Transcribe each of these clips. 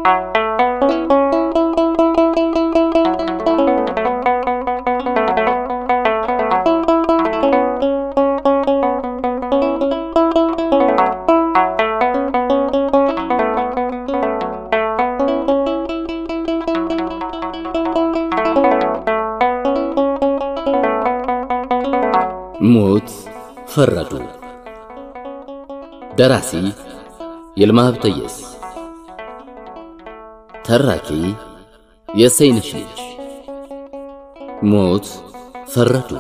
ሞት ፈረዱ። ደራሲ ይልማ ሀብተየስ፣ ተራኪ የሰይነሽ ልጅ። ሞት ፈረዱ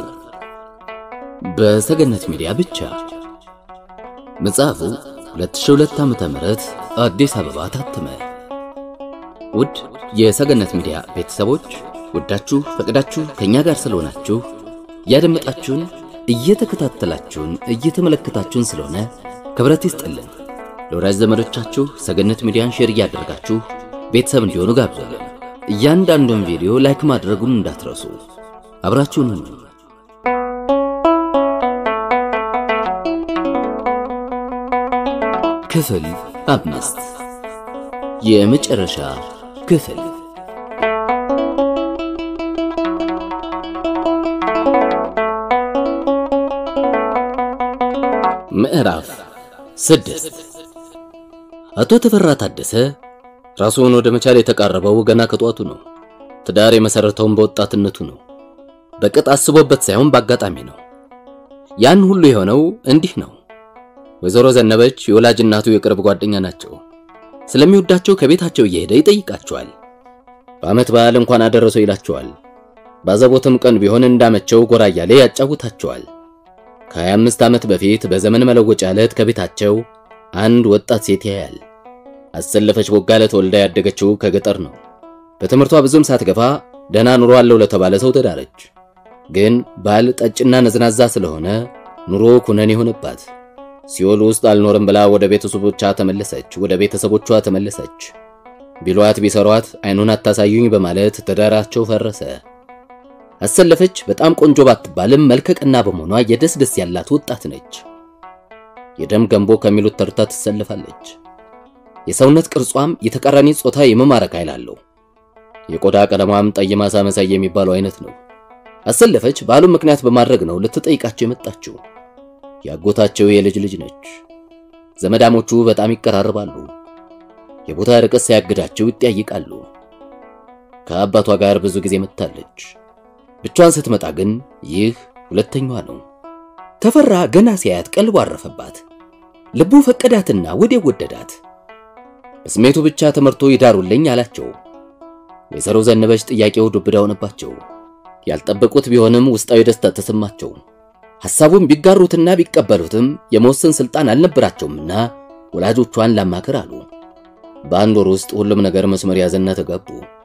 በሰገነት ሚዲያ ብቻ። መጽሐፉ 2002 ዓመተ ምህረት አዲስ አበባ ታተመ። ውድ የሰገነት ሚዲያ ቤተሰቦች ወዳችሁ ፈቅዳችሁ ከኛ ጋር ስለሆናችሁ እያደመጣችሁን እየተከታተላችሁን እየተመለከታችሁን ስለሆነ ክብረት ይስጥልን። ለወዳጅ ዘመዶቻችሁ ሰገነት ሚዲያን ሼር እያደረጋችሁ ቤተሰብ እንዲሆኑ ጋብዘልን። እያንዳንዱን ቪዲዮ ላይክ ማድረጉን እንዳትረሱ። አብራችሁን ሁኑ። ክፍል አምስት የመጨረሻ ክፍል ምዕራፍ ስድስት አቶ ተፈራ ታደሰ ራሱን ወደ መቻል የተቃረበው ገና ከጧቱ ነው። ትዳር የመሰረተውን በወጣትነቱ ነው። በቅጥ አስቦበት ሳይሆን በአጋጣሚ ነው። ያን ሁሉ የሆነው እንዲህ ነው። ወይዘሮ ዘነበች የወላጅ እናቱ የቅርብ ጓደኛ ናቸው። ስለሚወዳቸው ከቤታቸው እየሄደ ይጠይቃቸዋል። በዓመት በዓል እንኳን አደረሰው ይላቸዋል። ባዘቦትም ቀን ቢሆን እንዳመቸው ጎራ እያለ ያጫውታቸዋል። ከ25 ዓመት በፊት በዘመን መለወጫ ዕለት ከቤታቸው አንድ ወጣት ሴት ያያል። አሰለፈች ቦጋለ ተወልዳ ያደገችው ከገጠር ነው። በትምህርቷ ብዙም ሳትገፋ ደህና ኑሮ አለው ለተባለ ሰው ተዳረች። ግን ባል ጠጭና ነዝናዛ ስለሆነ ኑሮ ኩነኔ ሆነባት። ሲኦል ውስጥ አልኖርም ብላ ወደ ቤተሰቦቿ ተመለሰች ወደ ቤተሰቦቿ ተመለሰች። ቢሏት ቢሰሯት አይኑን አታሳዩኝ በማለት ትዳራቸው ፈረሰ። አሰለፈች በጣም ቆንጆ ባትባልም መልከቀና በመሆኗ የደስ ደስ ያላት ወጣት ነች። የደም ገንቦ ከሚሉት ተርታ ትሰልፋለች። የሰውነት ቅርጿም የተቃራኒ ጾታ የመማረክ ኃይል አለው። የቆዳ ቀለሟም ጠይም አሳ መሳይ የሚባለው አይነት ነው። አሰለፈች ባሉን ምክንያት በማድረግ ነው ልትጠይቃቸው የመጣችው። ያጎታቸው የልጅ ልጅ ነች። ዘመዳሞቹ በጣም ይቀራርባሉ። የቦታ ርቀት ሳያግዳቸው ይጠያይቃሉ። ከአባቷ ጋር ብዙ ጊዜ መጥታለች። ብቻዋን ስትመጣ ግን ይህ ሁለተኛዋ ነው። ተፈራ ገና ሲያያት ቀልቡ አረፈባት። ልቡ ፈቀዳትና ወዲያው ወደዳት። በስሜቱ ብቻ ተመርቶ ይዳሩልኝ አላቸው። ወይዘሮ ዘነበች ጥያቄው ዱብዳ ሆነባቸው። ያልጠበቁት ቢሆንም ውስጣዊ ደስታ ተሰማቸው። ሐሳቡን ቢጋሩትና ቢቀበሉትም የመወሰን ስልጣን አልነበራቸውምና ወላጆቿን ላማክር አሉ። በአንድ ወር ውስጥ ሁሉም ነገር መስመር ያዘና ተጋቡ።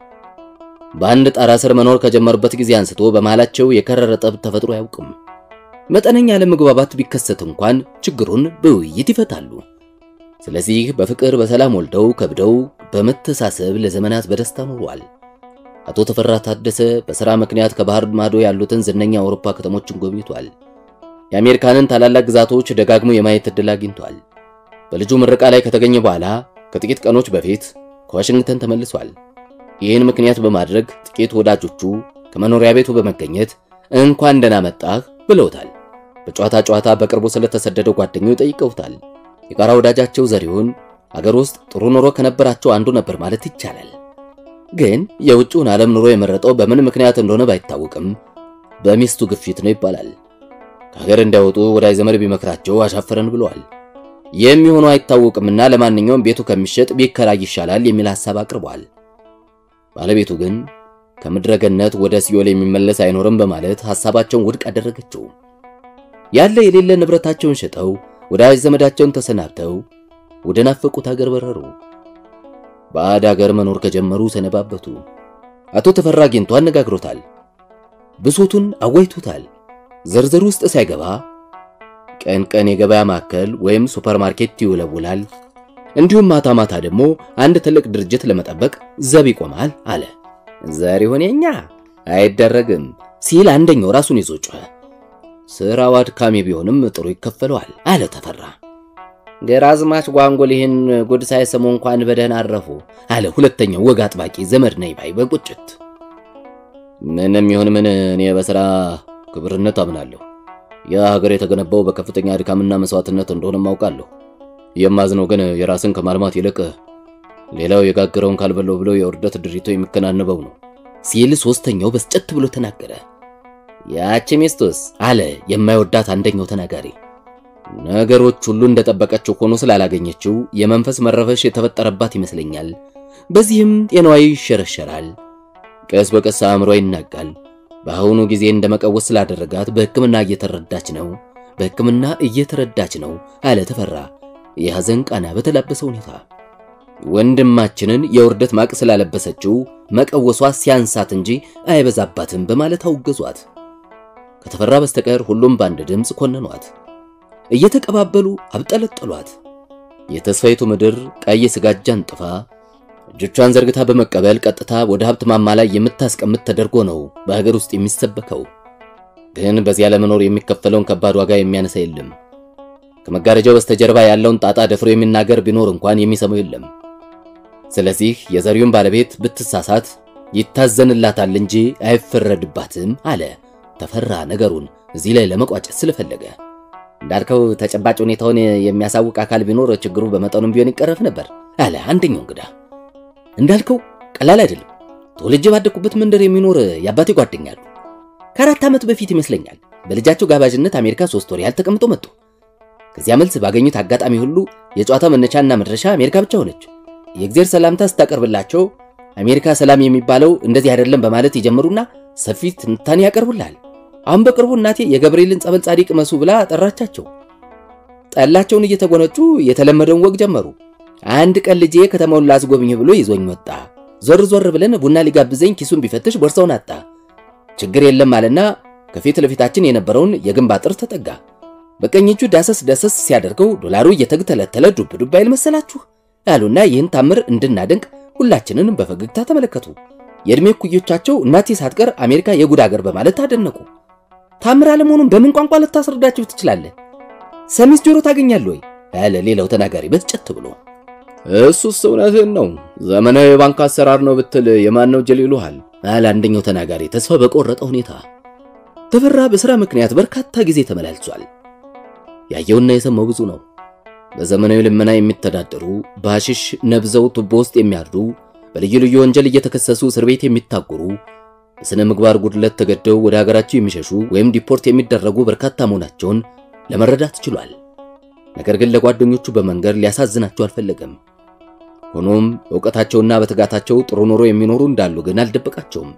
በአንድ ጣራ ስር መኖር ከጀመሩበት ጊዜ አንስቶ በመሃላቸው የከረረ ጠብ ተፈጥሮ አያውቅም። መጠነኛ ለመግባባት ቢከሰት እንኳን ችግሩን በውይይት ይፈታሉ። ስለዚህ በፍቅር በሰላም ወልደው ከብደው በመተሳሰብ ለዘመናት በደስታ ኖሯል። አቶ ተፈራ ታደሰ በሥራ ምክንያት ከባህር ማዶ ያሉትን ዝነኛ አውሮፓ ከተሞችን ጎብኝቷል። የአሜሪካንን ታላላቅ ግዛቶች ደጋግሞ የማየት ዕድል አግኝቷል። በልጁ ምረቃ ላይ ከተገኘ በኋላ ከጥቂት ቀኖች በፊት ከዋሽንግተን ተመልሷል። ይህን ምክንያት በማድረግ ጥቂት ወዳጆቹ ከመኖሪያ ቤቱ በመገኘት እንኳን ደህና መጣህ ብለውታል። በጨዋታ ጨዋታ በቅርቡ ስለተሰደደው ጓደኛው ጠይቀውታል። የጋራ ወዳጃቸው ዘሪሁን አገር ውስጥ ጥሩ ኑሮ ከነበራቸው አንዱ ነበር ማለት ይቻላል። ግን የውጭውን ዓለም ኑሮ የመረጠው በምን ምክንያት እንደሆነ ባይታወቅም በሚስቱ ግፊት ነው ይባላል። ከሀገር እንዳይወጡ ወዳጅ ዘመድ ቢመክራቸው አሻፈረን ብለዋል። የሚሆነው አይታወቅምና ለማንኛውም ቤቱ ከሚሸጥ ቢከራይ ይሻላል የሚል ሐሳብ አቅርቧል። ባለቤቱ ግን ከምድረ ገነት ወደ ሲኦል የሚመለስ አይኖርም በማለት ሐሳባቸውን ውድቅ አደረገችው። ያለ የሌለ ንብረታቸውን ሸጠው ወዳጅ ዘመዳቸውን ተሰናብተው ወደ ናፈቁት ሀገር በረሩ። ባዕድ ሀገር መኖር ከጀመሩ ሰነባበቱ። አቶ ተፈራ አግኝቶ አነጋግሮታል። ብሶቱን አዋይቶታል። ዝርዝር ውስጥ ሳይገባ ቀን ቀን የገበያ ማዕከል ወይም ሱፐርማርኬት ይውለውላል፣ እንዲሁም ማታ ማታ ደግሞ አንድ ትልቅ ድርጅት ለመጠበቅ ዘብ ይቆማል አለ። ዘሪሁን የኛ አይደረግም ሲል አንደኛው ራሱን ይዞ ጮኸ። ስራው አድካሚ ቢሆንም ጥሩ ይከፈለዋል አለ ተፈራ። ግራዝማች ጓንጉል ይህን ጉድ ሳይሰሙ እንኳን በደህና አረፉ አለ ሁለተኛው ወግ አጥባቂ ዘመድ ነኝ ባይ በቁጭት። ምንም ይሁን ምን እኔ በሥራ ክብርነት አምናለሁ። ያ ሀገር የተገነባው በከፍተኛ ድካምና መስዋዕትነት እንደሆነ ማውቃለሁ። የማዝነው ግን የራስን ከማልማት ይልቅ ሌላው የጋገረውን ካልበለው ብለው የውርደት ድሪቶ የሚከናነበው ነው ሲል ሶስተኛው በስጨት ብሎ ተናገረ። ያቺ ሚስቱስ አለ የማይወዳት አንደኛው ተናጋሪ። ነገሮች ሁሉ እንደጠበቀችው ሆኖ ስላላገኘችው የመንፈስ መረበሽ የተፈጠረባት ይመስለኛል። በዚህም ጤናዋ ይሸረሸራል፣ ቀስ በቀስ አእምሯ ይናጋል። በአሁኑ ጊዜ እንደመቀወስ ስላደረጋት በሕክምና እየተረዳች ነው፣ በሕክምና እየተረዳች ነው አለ ተፈራ የሐዘን ቃና በተላበሰ ሁኔታ። ወንድማችንን የውርደት ማቅ ስላለበሰችው መቀወሷ ሲያንሳት እንጂ አይበዛባትም በማለት አውገዟት። ከተፈራ በስተቀር ሁሉም በአንድ ድምፅ ኮነኗት። እየተቀባበሉ አብጠለጠሏት። የተስፋይቱ ምድር ቀይ ስጋጃን ጥፋ እጆቿን ዘርግታ በመቀበል ቀጥታ ወደ ሀብት ማማ ላይ የምታስቀምጥ ተደርጎ ነው በሀገር ውስጥ የሚሰበከው። ግን በዚያ ለመኖር የሚከፈለውን ከባድ ዋጋ የሚያነሳ የለም። ከመጋረጃው በስተጀርባ ያለውን ጣጣ ደፍሮ የሚናገር ቢኖር እንኳን የሚሰማው የለም። ስለዚህ የዘሪውን ባለቤት ብትሳሳት ይታዘንላታል እንጂ አይፈረድባትም አለ ተፈራ ነገሩን እዚህ ላይ ለመቋጨት ስለፈለገ። እንዳልከው ተጨባጭ ሁኔታውን የሚያሳውቅ አካል ቢኖር ችግሩ በመጠኑም ቢሆን ይቀረፍ ነበር አለ አንደኛው እንግዳ። እንዳልከው ቀላል አይደለም። ተወልጄ ባደኩበት መንደር የሚኖር የአባቴ ጓደኛሉ ከአራት ዓመት በፊት ይመስለኛል በልጃቸው ጋባዥነት አሜሪካ ሶስት ወር ያህል ተቀምጠው መጡ። ከዚያ መልስ ባገኙት አጋጣሚ ሁሉ የጨዋታ መነሻና መድረሻ አሜሪካ ብቻ ሆነች። የእግዜር ሰላምታ ስታቀርብላቸው አሜሪካ ሰላም የሚባለው እንደዚህ አይደለም በማለት ይጀምሩና ሰፊ ትንታኔ ያቀርቡልሃል። አሁን በቅርቡ እናቴ የገብርኤልን ጸበል ጻዲቅ መሱ ብላ ጠራቻቸው። ጠላቸውን እየተጎነጩ የተለመደውን ወግ ጀመሩ። አንድ ቀን ልጄ ከተማውን ላስጎብኝ ብሎ ይዞኝ ወጣ። ዞር ዞር ብለን ቡና ሊጋብዘኝ ኪሱን ቢፈትሽ ቦርሳውን አጣ። ችግር የለም አለና ከፊት ለፊታችን የነበረውን የግንብ አጥር ተጠጋ። በቀኝ እጁ ዳሰስ ዳሰስ ሲያደርገው ዶላሩ እየተግተለተለ ዱብ ዱብ አይል መሰላችሁ ያሉና ይህን ታምር እንድናደንቅ ሁላችንን በፈገግታ ተመለከቱ። የዕድሜ እኩዮቻቸው እናቴ ሳትቀር አሜሪካ የጉድ አገር በማለት አደነቁ። ታምር አለመሆኑን በምን ቋንቋ ልታስረዳችሁ ትችላለህ? ሰሚስ ጆሮ ታገኛለህ ወይ? ያለ ሌላው ተናጋሪ በስጨት ብሎ እሱስ እውነትህን ነው፣ ዘመናዊ የባንክ አሰራር ነው ብትል የማን ነው ጀል ይሉሃል አለ አንደኛው ተናጋሪ ተስፋ በቆረጠ ሁኔታ። ተፈራ በሥራ ምክንያት በርካታ ጊዜ ተመላልሷል። ያየውና የሰማው ብዙ ነው። በዘመናዊ ልመና የሚተዳደሩ በሐሽሽ ነብዘው ቱቦ ውስጥ የሚያድሩ በልዩ ልዩ ወንጀል እየተከሰሱ እስር ቤት የሚታጎሩ በሥነ ምግባር ጉድለት ተገደው ወደ ሀገራቸው የሚሸሹ ወይም ዲፖርት የሚደረጉ በርካታ መሆናቸውን ለመረዳት ችሏል። ነገር ግን ለጓደኞቹ በመንገር ሊያሳዝናቸው አልፈለገም። ሆኖም ዕውቀታቸውና በትጋታቸው ጥሩ ኑሮ የሚኖሩ እንዳሉ ግን አልደበቃቸውም።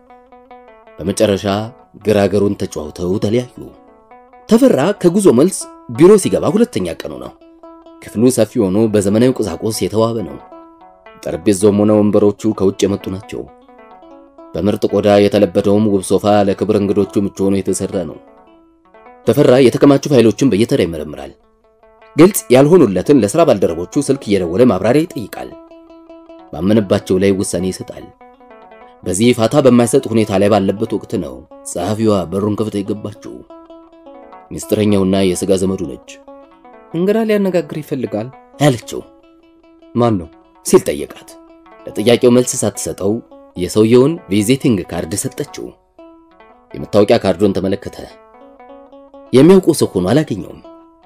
በመጨረሻ ግራገሩን ተጫውተው ተለያዩ። ተፈራ ከጉዞ መልስ ቢሮ ሲገባ ሁለተኛ ቀኑ ነው። ክፍሉ ሰፊ ሆኖ በዘመናዊ ቁሳቁስ የተዋበ ነው። ጠረጴዛውም ሆነ ወንበሮቹ ከውጭ የመጡ ናቸው። በምርጥ ቆዳ የተለበደውም ውብ ሶፋ ለክብር እንግዶቹ ምቹ ሆኖ የተሰራ ነው። ተፈራ የተከማቹ ፋይሎችን በየተራ ይመረምራል። ግልጽ ያልሆኑለትን ለሥራ ባልደረቦቹ ስልክ እየደወለ ማብራሪያ ይጠይቃል። ባመነባቸው ላይ ውሳኔ ይሰጣል። በዚህ ፋታ በማይሰጥ ሁኔታ ላይ ባለበት ወቅት ነው ጸሐፊዋ በሩን ከፍታ የገባችው። ሚስጥረኛውና የሥጋ ዘመዱ ነች። እንግዳ ሊያነጋግር ይፈልጋል ያለችው ማን ነው ሲል ጠየቃት። ለጥያቄው መልስ ሳትሰጠው የሰውየውን ቪዚቲንግ ካርድ ሰጠችው። የመታወቂያ ካርዱን ተመለከተ። የሚያውቀው ሰው ሆኖ አላገኘውም።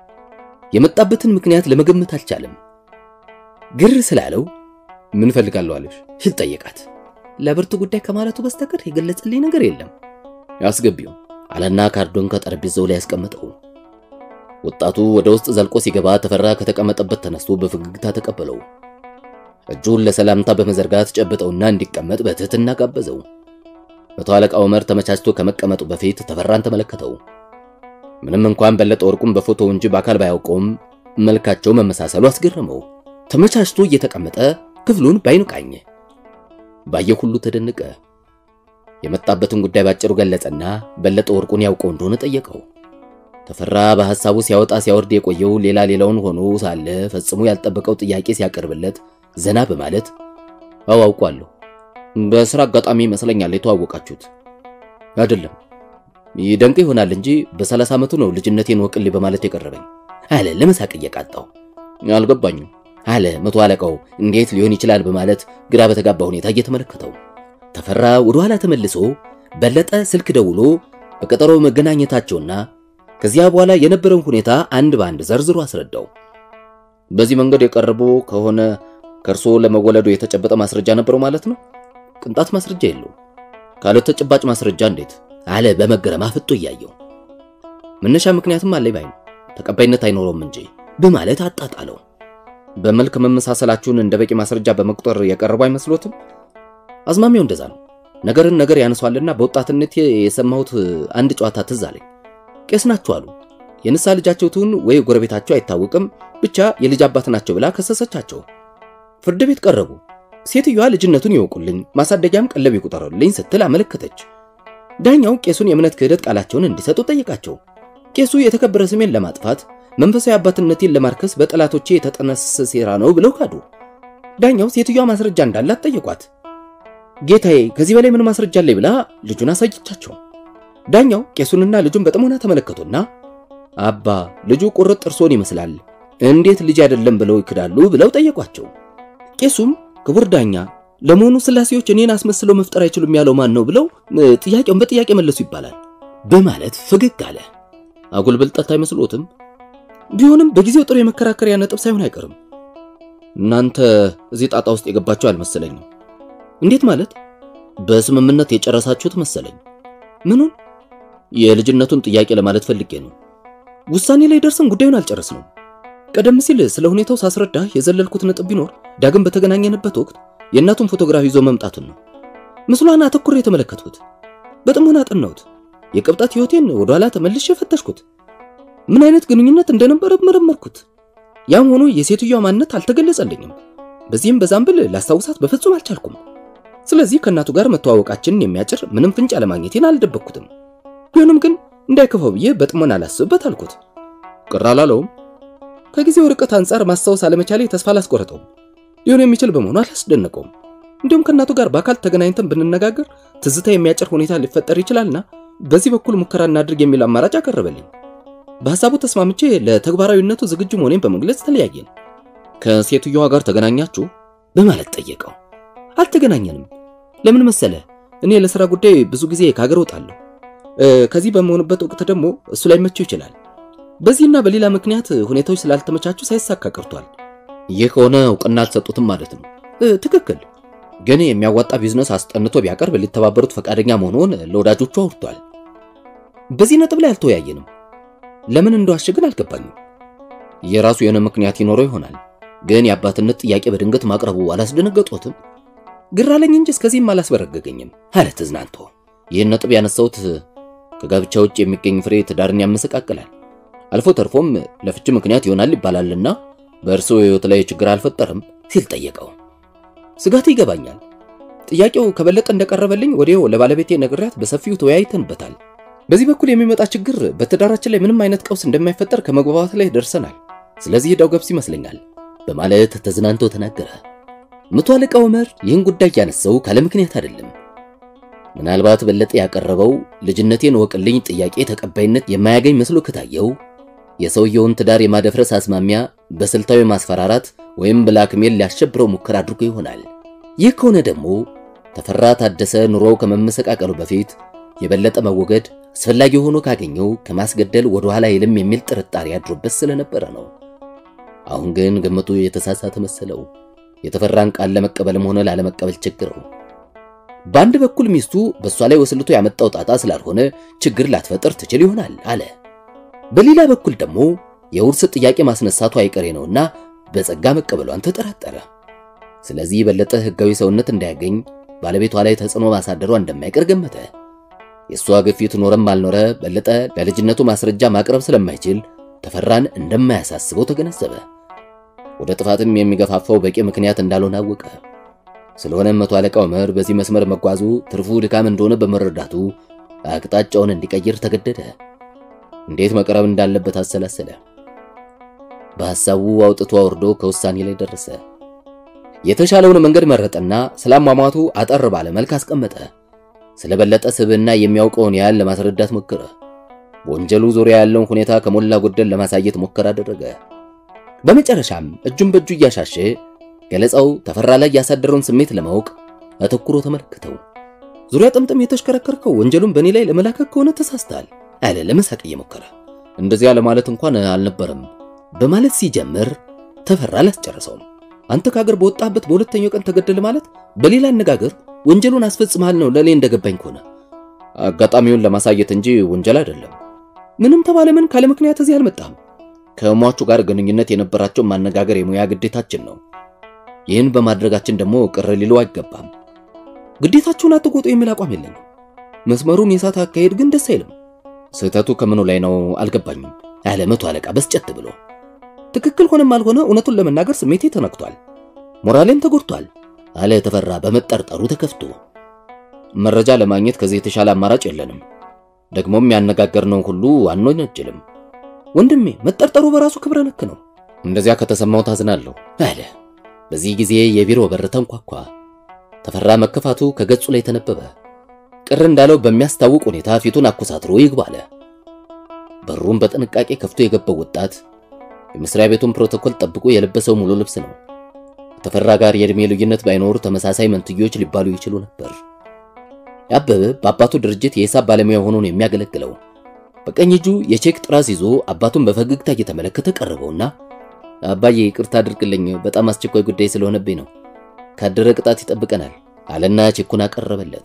የመጣበትን ምክንያት ለመገመት አልቻለም። ግር ስላለው ምን ፈልጋለሁ አለሽ ሲል ጠየቃት። ለብርቱ ጉዳይ ከማለቱ በስተቀር የገለጸልኝ ነገር የለም። ያስገቢው አለና ካርዶን ከጠረጴዛው ላይ ያስቀመጠው። ወጣቱ ወደ ውስጥ ዘልቆ ሲገባ ተፈራ ከተቀመጠበት ተነስቶ በፈገግታ ተቀበለው። እጁን ለሰላምታ በመዘርጋት ጨብጠውና እንዲቀመጥ በትህትና ጋበዘው። መቶ አለቃ ዑመር ተመቻችቶ ከመቀመጡ በፊት ተፈራን ተመለከተው። ምንም እንኳን በለጠ ወርቁም በፎቶ እንጂ በአካል ባያውቀውም መልካቸው መመሳሰሉ አስገረመው። ተመቻችቶ እየተቀመጠ ክፍሉን ባይኑ ቃኘ። ባየው ሁሉ ተደነቀ። የመጣበትን ጉዳይ ባጭሩ ገለጸና በለጠ ወርቁን ያውቀው እንደሆነ ጠየቀው። ተፈራ በሐሳቡ ሲያወጣ ሲያወርድ የቆየው ሌላ ሌላውን ሆኖ ሳለ ፈጽሞ ያልጠበቀው ጥያቄ ሲያቀርብለት ዘና በማለት አዎ አውቋለሁ፣ በስራ አጋጣሚ ይመስለኛል የተዋወቃችሁት። አይደለም ይደንቅ ይሆናል እንጂ በሰላሳ ዓመቱ ነው ልጅነቴን ወቅልኝ በማለት የቀረበኝ አለ ለመሳቅ እየቃጣው። አልገባኝም አለ መቶ አለቃው እንዴት ሊሆን ይችላል በማለት ግራ በተጋባ ሁኔታ እየተመለከተው። ተፈራ ወደ ኋላ ተመልሶ በለጠ ስልክ ደውሎ በቀጠሮ መገናኘታቸውና ከዚያ በኋላ የነበረውን ሁኔታ አንድ በአንድ ዘርዝሮ አስረዳው። በዚህ መንገድ የቀረበ ከሆነ ከእርሶ ለመወለዱ የተጨበጠ ማስረጃ ነበረው ማለት ነው? ቅንጣት ማስረጃ የለው። ካለ ተጨባጭ ማስረጃ እንዴት? አለ በመገረም አፍጦ እያየው። መነሻ ምክንያትም አለኝ ባይ ተቀባይነት አይኖረውም እንጂ በማለት አጣጣለው። በመልክ መመሳሰላችሁን እንደ በቂ ማስረጃ በመቁጠር የቀረቡ አይመስሎትም? አዝማሚያው እንደዛ ነው። ነገርን ነገር ያነሷልና በወጣትነት የሰማሁት አንድ ጨዋታ ትዝ አለኝ። ቄስ ናቸው አሉ። የንሳ ልጃቸው ትሁን ወይ ጎረቤታቸው አይታወቅም፣ ብቻ የልጅ አባት ናቸው ብላ ከሰሰቻቸው። ፍርድ ቤት ቀረቡ። ሴትዮዋ ልጅነቱን ይወቁልኝ፣ ማሳደጊያም ቀለብ ይቁጠሩልኝ ስትል አመለከተች። ዳኛው ቄሱን የእምነት ክህደት ቃላቸውን እንዲሰጡ ጠየቃቸው። ቄሱ የተከበረ ስሜን ለማጥፋት መንፈሳዊ አባትነቴን ለማርከስ በጠላቶቼ የተጠነሰሰ ሴራ ነው ብለው ካዱ። ዳኛው ሴትዮዋ ማስረጃ እንዳላት ጠየቋት። ጌታዬ ከዚህ በላይ ምን ማስረጃ አለኝ ብላ ልጁን አሳየቻቸው። ዳኛው ቄሱንና ልጁን በጥሞና ተመለከቱና አባ ልጁ ቁርጥ ጥርሶን ይመስላል፣ እንዴት ልጅ አይደለም ብለው ይክዳሉ ብለው ጠየቋቸው። ቄሱም ክቡር ዳኛ ለመሆኑ ስላሴዎች እኔን አስመስለው መፍጠር አይችሉም ያለው ማን ነው ብለው ጥያቄውን በጥያቄ መለሱ ይባላል በማለት ፈገግ አለ። አጉል ብልጠት አይመስሎትም? ቢሆንም በጊዜው ጥሩ የመከራከሪያ ነጥብ ሳይሆን አይቀርም። እናንተ እዚህ ጣጣ ውስጥ የገባችሁ አልመሰለኝም። እንዴት ማለት? በስምምነት የጨረሳችሁት መሰለኝ። ምኑን? የልጅነቱን ጥያቄ ለማለት ፈልጌ ነው። ውሳኔ ላይ ደርሰን ጉዳዩን አልጨረስነውም። ቀደም ሲል ስለ ሁኔታው ሳስረዳ የዘለልኩት ነጥብ ቢኖር ዳግም በተገናኘንበት ወቅት የእናቱን ፎቶግራፍ ይዞ መምጣቱን ነው። ምስሏን አተኩሬ የተመለከትኩት፣ በጥሞና አጠናሁት። የቅብጠት ሕይወቴን ወደ ኋላ ተመልሼ ፈተሽኩት። ምን አይነት ግንኙነት እንደነበረ መረመርኩት። ያም ሆኖ የሴትዮዋ ማንነት አልተገለጸልኝም። በዚህም በዛም ብል ላስታውሳት በፍጹም አልቻልኩም። ስለዚህ ከእናቱ ጋር መተዋወቃችንን የሚያጭር ምንም ፍንጭ አለማግኘቴን አልደበቅኩትም። ቢሆንም ግን እንዳይከፋው ብዬ በጥሞና አላስብበት አልኩት። ቅር አላለውም። ከጊዜው ርቀት አንጻር ማስታወስ አለመቻሌ ተስፋ አላስቆረጠውም። ሊሆን የሚችል በመሆኑ አላስደነቀውም። እንዲሁም ከእናቱ ጋር በአካል ተገናኝተን ብንነጋገር ትዝታ የሚያጭር ሁኔታ ሊፈጠር ይችላልና በዚህ በኩል ሙከራ እናድርግ የሚል አማራጭ አቀረበልኝ። በሐሳቡ ተስማምቼ ለተግባራዊነቱ ዝግጁ መሆኔን በመግለጽ ተለያየን። ከሴትዮዋ ጋር ተገናኛችሁ በማለት ጠየቀው። አልተገናኘንም። ለምን መሰለ? እኔ ለሥራ ጉዳይ ብዙ ጊዜ ከሀገር እወጣለሁ። ከዚህ በመሆንበት ወቅት ደግሞ እሱ ላይ መቸው ይችላል። በዚህና በሌላ ምክንያት ሁኔታዎች ስላልተመቻቹ ሳይሳካ ቀርቷል። ይህ ከሆነ እውቅና አልሰጡትም ማለት ነው። ትክክል። ግን የሚያዋጣ ቢዝነስ አስጠንቶ ቢያቀርብ ሊተባበሩት ፈቃደኛ መሆኑን ለወዳጆቹ አውርቷል። በዚህ ነጥብ ላይ አልተወያየንም። ለምን እንደዋሸ ግን አልገባኝም። የራሱ የሆነ ምክንያት ይኖረው ይሆናል። ግን የአባትነት ጥያቄ በድንገት ማቅረቡ አላስደነገጦትም? ግራ አለኝ እንጂ እስከዚህም አላስበረገገኝም አለ ተዝናንቶ። ይህን ነጥብ ያነሳሁት ከጋብቻ ውጭ የሚገኝ ፍሬ ትዳርን ያመሰቃቅላል፣ አልፎ ተርፎም ለፍቺ ምክንያት ይሆናል ይባላልና በእርስዎ ሕይወት ላይ ችግር አልፈጠርም ሲል ጠየቀው። ስጋቱ ይገባኛል። ጥያቄው ከበለጠ እንደቀረበልኝ ወዲያው ለባለቤቴ ነግሬያት በሰፊው ተወያይተንበታል። በዚህ በኩል የሚመጣ ችግር በትዳራችን ላይ ምንም አይነት ቀውስ እንደማይፈጠር ከመግባባት ላይ ደርሰናል። ስለዚህ ሄዳው ገብስ ይመስለኛል በማለት ተዝናንቶ ተናገረ። መቶ አለቃ ዑመር ይህን ጉዳይ ያነሳው ካለ ምክንያት አይደለም። ምናልባት በለጠ ያቀረበው ልጅነቴን ወቅልኝ ጥያቄ ተቀባይነት የማያገኝ መስሎ ከታየው የሰውየውን ትዳር የማደፍረስ አዝማሚያ በስልታዊ ማስፈራራት ወይም ብላክሜል ሊያሸብረው ሙከራ አድርጎ ይሆናል። ይህ ከሆነ ደግሞ ተፈራ ታደሰ ኑሮው ከመመሰቃቀሉ በፊት የበለጠ መወገድ አስፈላጊ ሆኖ ካገኘው ከማስገደል ወደ ኋላ አይልም የሚል ጥርጣሬ አድሮበት ስለነበረ ነው። አሁን ግን ግምቱ የተሳሳተ መሰለው። የተፈራን ቃል ለመቀበልም ሆነ ላለመቀበል ቸግረው። በአንድ በኩል ሚስቱ በእሷ ላይ ወስልቶ ያመጣው ጣጣ ስላልሆነ ችግር ላትፈጥር ትችል ይሆናል አለ። በሌላ በኩል ደግሞ የውርስ ጥያቄ ማስነሳቱ አይቀሬ ነውና በጸጋ መቀበሏን ተጠራጠረ። ስለዚህ የበለጠ ሕጋዊ ሰውነት እንዳያገኝ ባለቤቷ ላይ ተጽዕኖ ማሳደሯ እንደማይቀር ገመተ። የእሷ ግፊት ኖረም አልኖረ በለጠ ለልጅነቱ ማስረጃ ማቅረብ ስለማይችል ተፈራን እንደማያሳስበው ተገነዘበ። ወደ ጥፋትም የሚገፋፋው በቂ ምክንያት እንዳልሆነ አወቀ። ስለሆነም መቶ አለቃ ዑመር በዚህ መስመር መጓዙ ትርፉ ድካም እንደሆነ በመረዳቱ አቅጣጫውን እንዲቀይር ተገደደ። እንዴት መቅረብ እንዳለበት አሰላሰለ። በሐሳቡ አውጥቶ አውርዶ ከውሳኔ ላይ ደረሰ። የተሻለውን መንገድ መረጠና ስላሟሟቱ አጠር ባለ መልክ አስቀመጠ። ስለበለጠ ስብዕና የሚያውቀውን ያህል ለማስረዳት ሞከረ። በወንጀሉ ዙሪያ ያለውን ሁኔታ ከሞላ ጎደል ለማሳየት ሙከራ አደረገ። በመጨረሻም እጁን በእጁ እያሻሸ ገለጻው ተፈራ ላይ ያሳደረውን ስሜት ለማወቅ አተኩሮ ተመለከተው። ዙሪያ ጥምጥም የተሽከረከርከው ወንጀሉን በእኔ ላይ ለመላከክ ከሆነ ተሳስተሃል አለ ለመሳቅ እየሞከረ። እንደዚያ ለማለት እንኳን አልነበረም በማለት ሲጀምር ተፈራ አላስጨረሰውም። አንተ ከሀገር በወጣበት በሁለተኛው ቀን ተገደለ ማለት በሌላ አነጋገር ወንጀሉን አስፈጽመሃል ነው ለእኔ እንደገባኝ ከሆነ አጋጣሚውን ለማሳየት እንጂ ወንጀል አይደለም። ምንም ተባለ ምን ካለ ምክንያት እዚህ አልመጣም። ከሟቹ ጋር ግንኙነት የነበራቸው ማነጋገር የሙያ ግዴታችን ነው። ይህን በማድረጋችን ደግሞ ቅር ሊለው አይገባም። ግዴታችሁን አትቆጡ የሚል አቋም የለኝም። መስመሩን የሳት አካሄድ ግን ደስ አይልም። ስህተቱ ከምኑ ላይ ነው አልገባኝም ያለ መቶ አለቃ በስጨት ብሎ ትክክል ሆነም አልሆነ እውነቱን ለመናገር ስሜቴ ተነክቷል፣ ሞራሌም ተጎድቷል አለ ተፈራ በመጠርጠሩ ተከፍቶ። መረጃ ለማግኘት ከዚህ የተሻለ አማራጭ የለንም። ደግሞም ያነጋገርነው ሁሉ አንወነጀልም። ወንድሜ መጠርጠሩ በራሱ ክብረ ነክ ነው። እንደዚያ ከተሰማው ታዝናለሁ አለ። በዚህ ጊዜ የቢሮ በር ተንኳኳ። ተፈራ መከፋቱ ከገጹ ላይ ተነበበ። ቅር እንዳለው በሚያስታውቅ ሁኔታ ፊቱን አኮሳትሮ ይግባለ። በሩን በጥንቃቄ ከፍቶ የገባው ወጣት የመስሪያ ቤቱን ፕሮቶኮል ጠብቆ የለበሰው ሙሉ ልብስ ነው። ከተፈራ ጋር የእድሜ ልዩነት ባይኖሩ ተመሳሳይ መንትዮች ሊባሉ ይችሉ ነበር። አበበ በአባቱ ድርጅት የሂሳብ ባለሙያ ሆኖ ነው የሚያገለግለው። በቀኝ እጁ የቼክ ጥራዝ ይዞ አባቱን በፈገግታ እየተመለከተ ቀረበውና አባዬ ይቅርታ አድርግልኝ፣ በጣም አስቸኳይ ጉዳይ ስለሆነብኝ ነው፣ ካደረ ቅጣት ይጠብቀናል አለና ቼኩን አቀረበለት።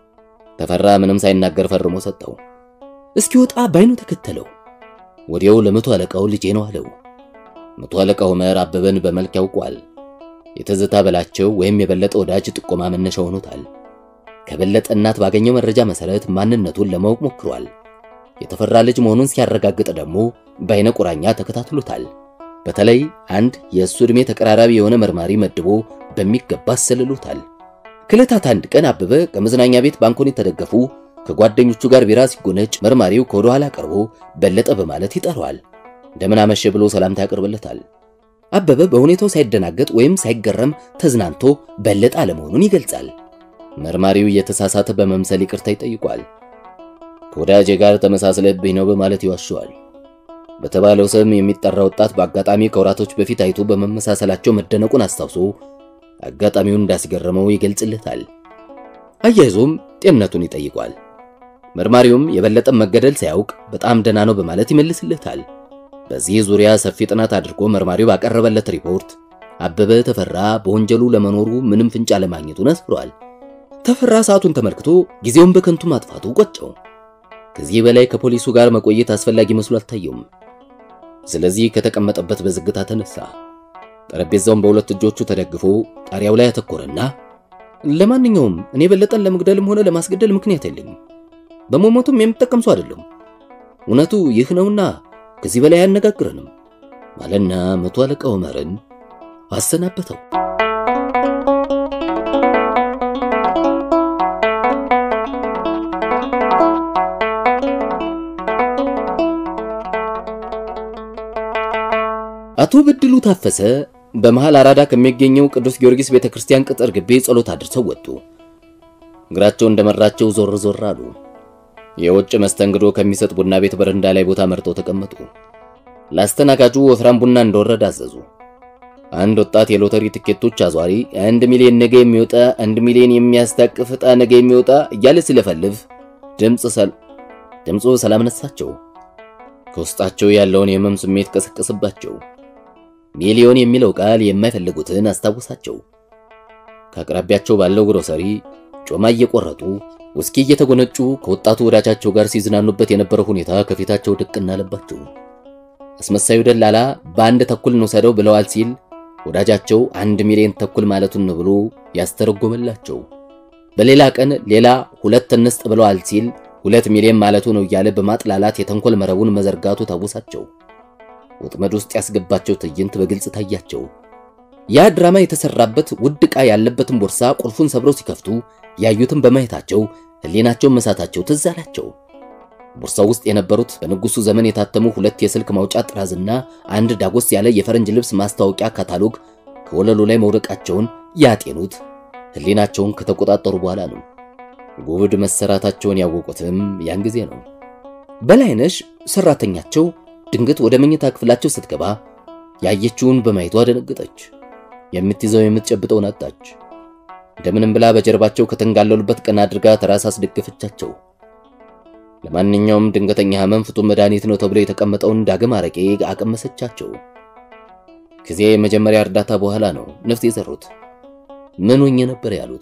ተፈራ ምንም ሳይናገር ፈርሞ ሰጠው። እስኪወጣ ባይኑ ተከተለው። ወዲያው ለመቶ አለቃው ልጄ ነው አለው። መቶ አለቃው ዑመር አበበን በመልክ ያውቋል። የትዝታ በላቸው ወይም የበለጠ ወዳጅ ጥቆማ መነሻ ሆኖታል። ከበለጠ እናት ባገኘው መረጃ መሰረት ማንነቱን ለማወቅ ሞክሯል። የተፈራ ልጅ መሆኑን ሲያረጋግጥ ደግሞ በአይነ ቁራኛ ተከታትሎታል። በተለይ አንድ የእሱ ዕድሜ ተቀራራቢ የሆነ መርማሪ መድቦ በሚገባ አሰልሎታል። ከዕለታት አንድ ቀን አበበ ከመዝናኛ ቤት ባንኮኒ ተደገፉ ከጓደኞቹ ጋር ቢራ ሲጎነጭ መርማሪው ከወደ ኋላ ቀርቦ በለጠ በማለት ይጠራዋል። እንደምን አመሸ ብሎ ሰላምታ ያቀርብለታል። አበበ በሁኔታው ሳይደናገጥ ወይም ሳይገረም ተዝናንቶ በለጠ አለመሆኑን ይገልጻል። መርማሪው እየተሳሳተ በመምሰል ይቅርታ ይጠይቋል። ከወዳጄ ጋር ተመሳስለብኝ ነው በማለት ይዋሸዋል። በተባለው ስም የሚጠራ ወጣት በአጋጣሚ ከወራቶች በፊት አይቶ በመመሳሰላቸው መደነቁን አስታውሶ አጋጣሚውን እንዳስገረመው ይገልጽለታል። አያይዞም ጤንነቱን ይጠይቋል። መርማሪውም የበለጠም መገደል ሳያውቅ በጣም ደህና ነው በማለት ይመልስለታል። በዚህ ዙሪያ ሰፊ ጥናት አድርጎ መርማሪው ባቀረበለት ሪፖርት አበበ ተፈራ በወንጀሉ ለመኖሩ ምንም ፍንጭ አለማግኘቱን አስፍሯል። ተፈራ ሰዓቱን ተመልክቶ ጊዜውን በከንቱ ማጥፋቱ ቆጨው። ከዚህ በላይ ከፖሊሱ ጋር መቆየት አስፈላጊ መስሎ አልታየውም። ስለዚህ ከተቀመጠበት በዝግታ ተነሳ። ጠረጴዛውን በሁለት እጆቹ ተደግፎ ጣሪያው ላይ አተኮረና ለማንኛውም እኔ በለጠን ለመግደልም ሆነ ለማስገደል ምክንያት የለኝም። በመሞቱም የምጠቀም ሰው አይደለም። እውነቱ ይህ ነውና ከዚህ በላይ አያነጋግረንም ማለና መቶ አለቃ ዑመርን አሰናበተው። አቶ በድሉ ታፈሰ በመሃል አራዳ ከሚገኘው ቅዱስ ጊዮርጊስ ቤተክርስቲያን ቅጥር ግቢ ጸሎት አድርሰው ወጡ። እግራቸው እንደመራቸው ዞር ዞር አሉ። የውጭ መስተንግዶ ከሚሰጥ ቡና ቤት በረንዳ ላይ ቦታ መርጠው ተቀመጡ። ለአስተናጋጁ ወፍራም ቡና እንደወረደ አዘዙ። አንድ ወጣት የሎተሪ ትኬቶች አዟሪ አንድ ሚሊዮን ነገ የሚወጣ አንድ ሚሊዮን የሚያስታቅፍ ዕጣ ነገ የሚወጣ እያለ ሲለፈልፍ ድምፅ ሰል ድምፁ ሰላም ነሳቸው። ከውስጣቸው ያለውን የህመም ስሜት ቀሰቀሰባቸው። ሚሊዮን የሚለው ቃል የማይፈልጉትን አስታወሳቸው። ከአቅራቢያቸው ባለው ግሮሰሪ ጮማ እየቆረጡ ውስኪ እየተጎነጩ ከወጣቱ ወዳጃቸው ጋር ሲዝናኑበት የነበረው ሁኔታ ከፊታቸው ድቅና አለባቸው። አስመሳዩ ደላላ በአንድ ተኩል እንውሰደው ብለዋል ሲል ወዳጃቸው አንድ ሚሊዮን ተኩል ማለቱን ነው ብሎ ያስተረጎመላቸው። በሌላ ቀን ሌላ ሁለት እንስጥ ብለዋል ሲል ሁለት ሚሊዮን ማለቱ ነው እያለ በማጥላላት የተንኮል መረቡን መዘርጋቱ ታወሳቸው። ወጥመድ ውስጥ ያስገባቸው ትዕይንት በግልጽ ታያቸው። ያ ድራማ የተሰራበት ውድ ዕቃ ያለበትን ቦርሳ ቁልፉን ሰብረው ሲከፍቱ ያዩትን በማየታቸው ሕሊናቸውን መሳታቸው ትዝ አላቸው። ቦርሳው ውስጥ የነበሩት በንጉሱ ዘመን የታተሙ ሁለት የስልክ ማውጫ ጥራዝና አንድ ዳጎስ ያለ የፈረንጅ ልብስ ማስታወቂያ ካታሎግ ከወለሉ ላይ መውደቃቸውን ያጤኑት ሕሊናቸውን ከተቆጣጠሩ በኋላ ነው። ጉብድ መሰራታቸውን ያወቁትም ያን ጊዜ ነው። በላይነሽ ሰራተኛቸው ድንገት ወደ መኝታ ክፍላቸው ስትገባ ያየችውን በማየቷ ደነገጠች። የምትይዘው የምትጨብጠውን አጣች። እንደምንም ብላ በጀርባቸው ከተንጋለሉበት ቀና አድርጋ ተራስ አስደገፈቻቸው። ለማንኛውም ድንገተኛ ህመም ፍቱን መድኃኒት ነው ተብሎ የተቀመጠውን ዳግም አረቄ አቀመሰቻቸው። ከዚያ የመጀመሪያ እርዳታ በኋላ ነው ነፍስ የዘሩት። ምን ሆኜ ነበር ያሉት።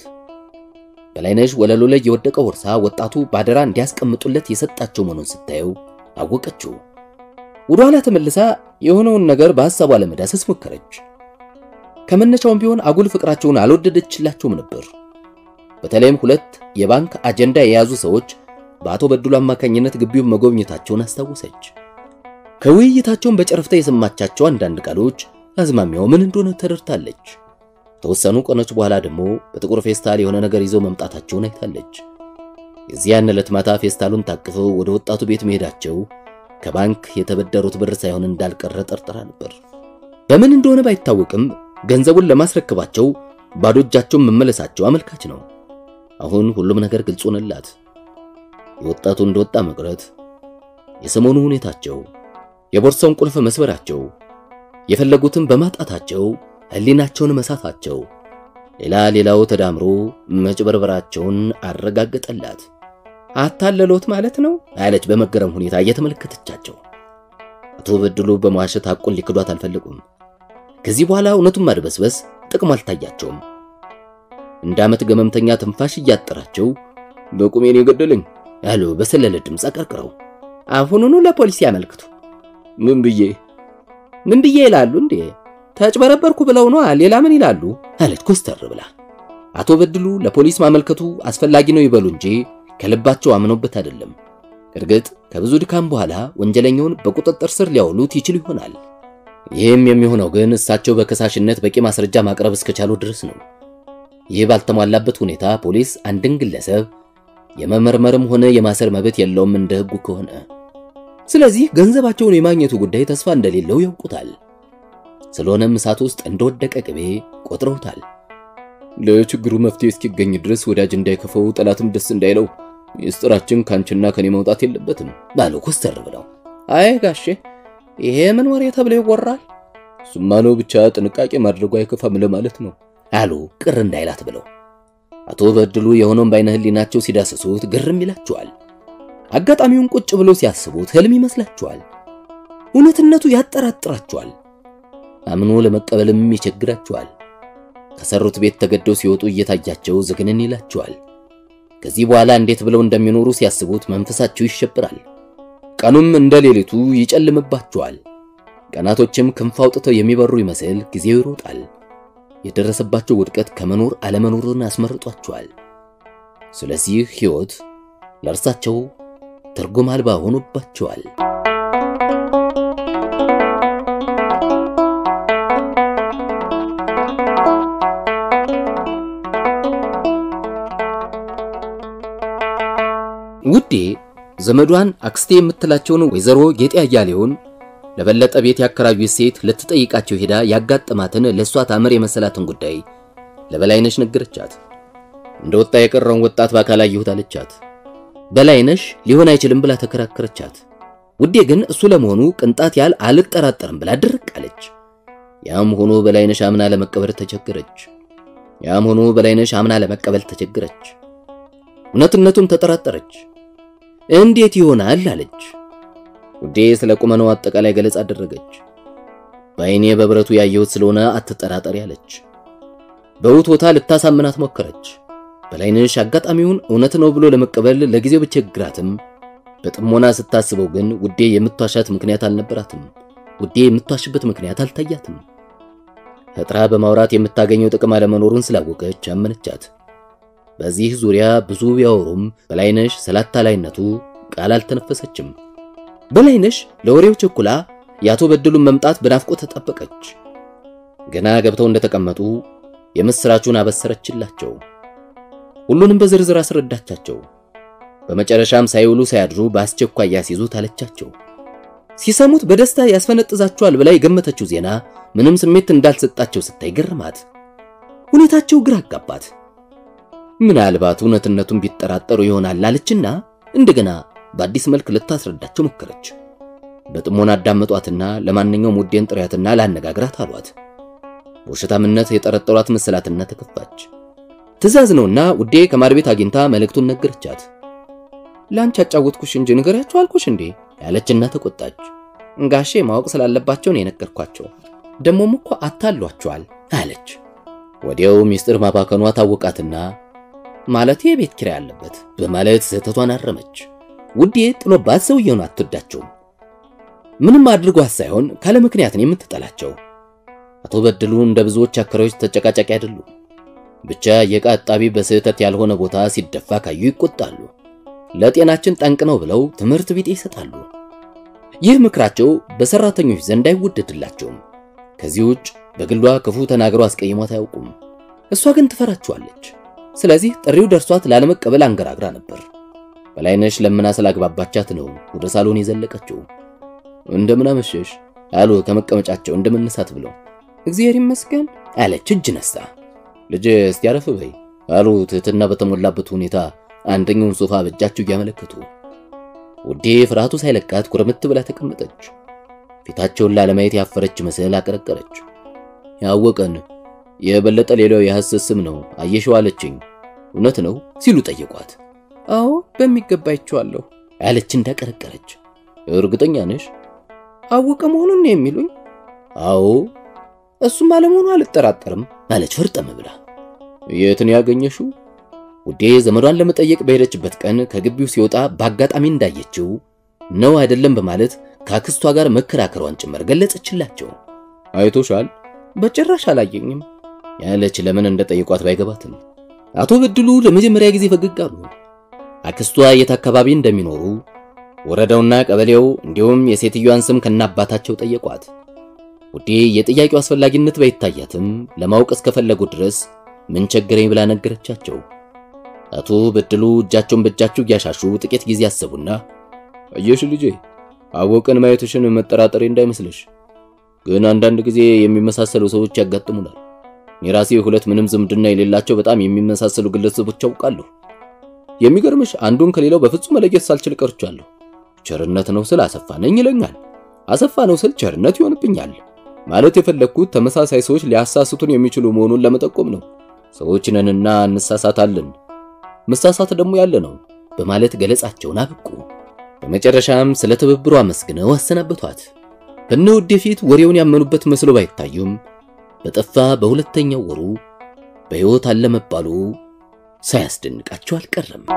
በላይነሽ ወለሉ ላይ የወደቀው ቦርሳ ወጣቱ ባደራ እንዲያስቀምጡለት የሰጣቸው መሆኑን ስታየው አወቀችው። ወደ ኋላ ተመልሳ የሆነውን ነገር በሐሳቧ ለመዳሰስ ሞከረች። ከመነሻውም ቢሆን አጉል ፍቅራቸውን አልወደደችላቸውም ነበር። በተለይም ሁለት የባንክ አጀንዳ የያዙ ሰዎች በአቶ በድሉ አማካኝነት ግቢውን መጎብኘታቸውን አስታወሰች። ከውይይታቸውን በጨረፍታ የሰማቻቸው አንዳንድ ቃሎች አዝማሚያው ምን እንደሆነ ተረድታለች። ተወሰኑ ቀኖች በኋላ ደግሞ በጥቁር ፌስታል የሆነ ነገር ይዘው መምጣታቸውን አይታለች። የዚያን ዕለት ማታ ፌስታሉን ታቅፈው ወደ ወጣቱ ቤት መሄዳቸው ከባንክ የተበደሩት ብር ሳይሆን እንዳልቀረ ጠርጥራ ነበር። በምን እንደሆነ ባይታወቅም ገንዘቡን ለማስረከባቸው ባዶ እጃቸውን መመለሳቸው አመልካች ነው። አሁን ሁሉም ነገር ግልጽ ሆነላት። የወጣቱ እንደወጣ መቅረት፣ የሰሞኑ ሁኔታቸው፣ የቦርሳውን ቁልፍ መስበራቸው፣ የፈለጉትን በማጣታቸው ሕሊናቸውን መሳታቸው፣ ሌላ ሌላው ተዳምሮ መጭበርበራቸውን አረጋገጠላት። አታለሎት ማለት ነው አለች በመገረም ሁኔታ እየተመለከተቻቸው። አቶ በድሉ በመዋሸት ሐቁን ሊክዷት አልፈለጉም። ከዚህ በኋላ እውነቱን ማድበስበስ ጥቅም አልታያቸውም። እንደ ዓመት ገመምተኛ ትንፋሽ እያጠራቸው በቁሜን የገደለኝ አሉ በሰለለ ድምፅ አቀርቅረው። አሁኑኑ ለፖሊስ ያመልክቱ። ምን ብዬ ምን ብዬ ይላሉ እንዴ? ተጭበረበርኩ ብለው ነው ሌላ ምን ይላሉ? አለች ኮስተር ብላ። አቶ በድሉ ለፖሊስ ማመልከቱ አስፈላጊ ነው ይበሉ እንጂ ከልባቸው አምነውበት አይደለም። እርግጥ ከብዙ ድካም በኋላ ወንጀለኛውን በቁጥጥር ስር ሊያውሉት ይችሉ ይሆናል። ይህም የሚሆነው ግን እሳቸው በከሳሽነት በቂ ማስረጃ ማቅረብ እስከቻሉ ድረስ ነው። ይህ ባልተሟላበት ሁኔታ ፖሊስ አንድን ግለሰብ የመመርመርም ሆነ የማሰር መብት የለውም እንደ ሕጉ ከሆነ። ስለዚህ ገንዘባቸውን የማግኘቱ ጉዳይ ተስፋ እንደሌለው ያውቁታል። ስለሆነም እሳት ውስጥ እንደወደቀ ቅቤ ቆጥረውታል። ለችግሩ መፍትሄ እስኪገኝ ድረስ ወዳጅ እንዳይከፈው ጠላትም ደስ እንዳይለው ሚስጥራችን ካንቺና ከኔ መውጣት የለበትም ባሉ ኮስተር ብለው። አይ ጋሼ ይሄ ምን ወሬ ተብሎ ይወራል? እሱማ ነው ብቻ ጥንቃቄ ማድረጉ አይከፋም ለማለት ነው አሉ ቅር እንዳይላት ብለው። አቶ በድሉ የሆነውን በዓይነ ሕሊናቸው ሲዳስሱት ግርም ይላቸዋል። አጋጣሚውን ቁጭ ብሎ ሲያስቡት ህልም ይመስላቸዋል። እውነትነቱ ያጠራጥራቸዋል። አምኖ ለመቀበልም ይቸግራቸዋል። ከሰሩት ቤት ተገደው ሲወጡ እየታያቸው ዝግንን ይላቸዋል። ከዚህ በኋላ እንዴት ብለው እንደሚኖሩ ሲያስቡት መንፈሳቸው ይሸብራል። ቀኑም እንደ ሌሊቱ ይጨልምባቸዋል። ቀናቶችም ክንፍ አውጥተው የሚበሩ ይመስል ጊዜው ይሮጣል። የደረሰባቸው ውድቀት ከመኖር አለመኖርን አስመርጧቸዋል። ስለዚህ ሕይወት ለእርሳቸው ትርጉም አልባ ሆኖባቸዋል። ውዴ ዘመዷን አክስቴ የምትላቸውን ወይዘሮ ጌጤ አያሌውን ለበለጠ ቤት ያከራዩት ሴት ልትጠይቃቸው ሄዳ ያጋጠማትን ለእሷ ታምር የመሰላትን ጉዳይ ለበላይነሽ ነገረቻት። እንደወጣ የቀረውን ወጣት በአካል አየሁት አለቻት። በላይነሽ ሊሆን አይችልም ብላ ተከራከረቻት። ውዴ ግን እሱ ለመሆኑ ቅንጣት ያህል አልጠራጠርም ብላ ድርቅ አለች። ያም ሆኖ በላይነሽ አምና ለመቀበል ተቸገረች። ያም ሆኖ በላይነሽ አምና ለመቀበል ተቸገረች። እውነትነቱን ተጠራጠረች። እንዴት ይሆናል አለች። ውዴ ስለ ቁመናው አጠቃላይ ገለጻ አደረገች። በዓይኔ በብረቱ ያየሁት ስለሆነ አትጠራጠሪ አለች። በውትወታ ልታሳምናት ሞከረች። በላይነሽ አጋጣሚውን እውነት ነው ብሎ ለመቀበል ለጊዜው ብቸግራትም በጥሞና ስታስበው ግን ውዴ የምትዋሻት ምክንያት አልነበራትም። ውዴ የምትዋሽበት ምክንያት አልታያትም። ፈጥራ በማውራት የምታገኘው ጥቅም አለመኖሩን ስላወቀች አመነቻት። በዚህ ዙሪያ ብዙ ቢያወሩም በላይነሽ ስላታላይነቱ ቃል አልተነፈሰችም። በላይነሽ ለወሬው ቸኩላ የአቶ በድሉን መምጣት በናፍቆት ተጠበቀች። ገና ገብተው እንደተቀመጡ የምስራቹን አበሰረችላቸው። ሁሉንም በዝርዝር አስረዳቻቸው። በመጨረሻም ሳይውሉ ሳያድሩ በአስቸኳይ ያስይዙት አለቻቸው። ሲሰሙት በደስታ ያስፈነጥዛቸዋል ብላ የገመተችው ዜና ምንም ስሜት እንዳልሰጣቸው ስታይ ገርማት። ሁኔታቸው ግራ አጋባት። ምናልባት እውነትነቱን ቢጠራጠሩ ይሆናል አለችና እንደገና በአዲስ መልክ ልታስረዳቸው ሞከረች። በጥሞና አዳመጧትና ለማንኛውም ውዴን ጥሪያትና ላነጋግራት አሏት። በውሸታምነት የጠረጠሯት መሰላትና ተከፋች። ትእዛዝ ነውና ውዴ ከማር ቤት አግኝታ መልእክቱን ነገረቻት። ላንቺ ያጫወትኩሽ እንጂ ንገሪያቸው አልኩሽ እንዴ ያለችና ተቆጣች። ጋሼ ማወቅ ስላለባቸው ነው የነገርኳቸው። ደሞም እኮ አታሏቸዋል አለች። ወዲያው ሚስጥር ማባከኗ ታወቃትና ማለት የቤት ኪራይ አለበት በማለት ስህተቷን አረመች። ውዴ ጥሎባት ሰውየውን አትወዳቸውም። ምንም አድርጓት ሳይሆን ካለ ምክንያት ነው የምትጠላቸው። አቶ በድሉ እንደ ብዙዎች አከራዮች ተጨቃጫቂ አይደሉም። ብቻ የዕቃ አጣቢ በስህተት ያልሆነ ቦታ ሲደፋ ካዩ ይቆጣሉ። ለጤናችን ጠንቅ ነው ብለው ትምህርት ቢጤ ይሰጣሉ። ይህ ምክራቸው በሰራተኞች ዘንድ አይወደድላቸውም። ከዚህ ውጭ በግሏ ክፉ ተናግረው አስቀይሟት አያውቁም። እሷ ግን ትፈራቸዋለች። ስለዚህ ጥሪው ደርሷት ላለመቀበል አንገራግራ ነበር። በላይነሽ ለምና ስላግባባቻት ነው ወደ ሳሎን የዘለቀችው። እንደምን አመሸሽ አሉ ከመቀመጫቸው እንደመነሳት ብለው። እግዚአብሔር ይመስገን አለች እጅ ነስታ። ልጅ እስቲ አረፍ በይ አሉ ትህትና በተሞላበት ሁኔታ አንደኛውን ሶፋ በእጃቸው እያመለከቱ። ውዴ ፍርሃቱ ሳይለቃት ኩርምት ብላ ተቀመጠች። ፊታቸውን ላለማየት ያፈረች መስል አቀረቀረች። ያወቀን የበለጠ ሌላው የሐሰት ስም ነው አየሽው አለችኝ። እውነት ነው ሲሉ ጠየቋት። አዎ በሚገባ አይቼዋለሁ አለች እንዳቀረቀረች። እርግጠኛ ነሽ? አወቀ መሆኑን ነው የሚሉኝ? አዎ እሱም አለመሆኑ አልጠራጠርም አለች ፈርጠም ብላ። የት ነው ያገኘሽው? ውዴ ዘመዷን ለመጠየቅ በሄደችበት ቀን ከግቢው ሲወጣ በአጋጣሚ እንዳየችው ነው አይደለም በማለት ከአክስቷ ጋር መከራከሯን ጭምር ገለጸችላቸው። አይቶሻል? በጭራሽ አላየኝም ያለች ለምን እንደጠየቋት ባይገባትም አቶ በድሉ ለመጀመሪያ ጊዜ ፈገግ አሉ። አክስቷ የት አካባቢ እንደሚኖሩ ወረዳውና ቀበሌው እንዲሁም የሴትዮዋን ስም ከናባታቸው ጠየቋት። ውዴ የጥያቄው አስፈላጊነት ባይታያትም ለማወቅ እስከፈለጉ ድረስ ምን ቸገረኝ ብላ ነገረቻቸው። አቶ በድሉ እጃቸውን በእጃቸው እያሻሹ ጥቂት ጊዜ አሰቡና አየሽ ልጄ አወቀን ማየትሽን መጠራጠሬ እንዳይመስልሽ፣ ግን አንዳንድ ጊዜ የሚመሳሰሉ ሰዎች ያጋጥሙናል። የራሴ ሁለት ምንም ዝምድና የሌላቸው በጣም የሚመሳሰሉ ግለሰቦች አውቃለሁ። የሚገርምሽ አንዱን ከሌላው በፍጹም መለየት ሳልችል ቀርቻለሁ። ቸርነት ነው ስል አሰፋ ነኝ ይለኛል፣ አሰፋ ነው ስል ቸርነት ይሆንብኛል። ማለት የፈለግኩት ተመሳሳይ ሰዎች ሊያሳስቱን የሚችሉ መሆኑን ለመጠቆም ነው። ሰዎች ነንና እንሳሳታለን፣ መሳሳት ደግሞ ያለ ነው በማለት ገለጻቸውን አበቁ። በመጨረሻም ስለ ትብብሩ አመስግነው አሰናበቷት። በነ ውዴ ፊት ወሬውን ያመኑበት መስሎ ባይታዩም በጠፋ በሁለተኛው ወሩ በሕይወት አለ መባሉ ሳያስደንቃቸው አልቀረም።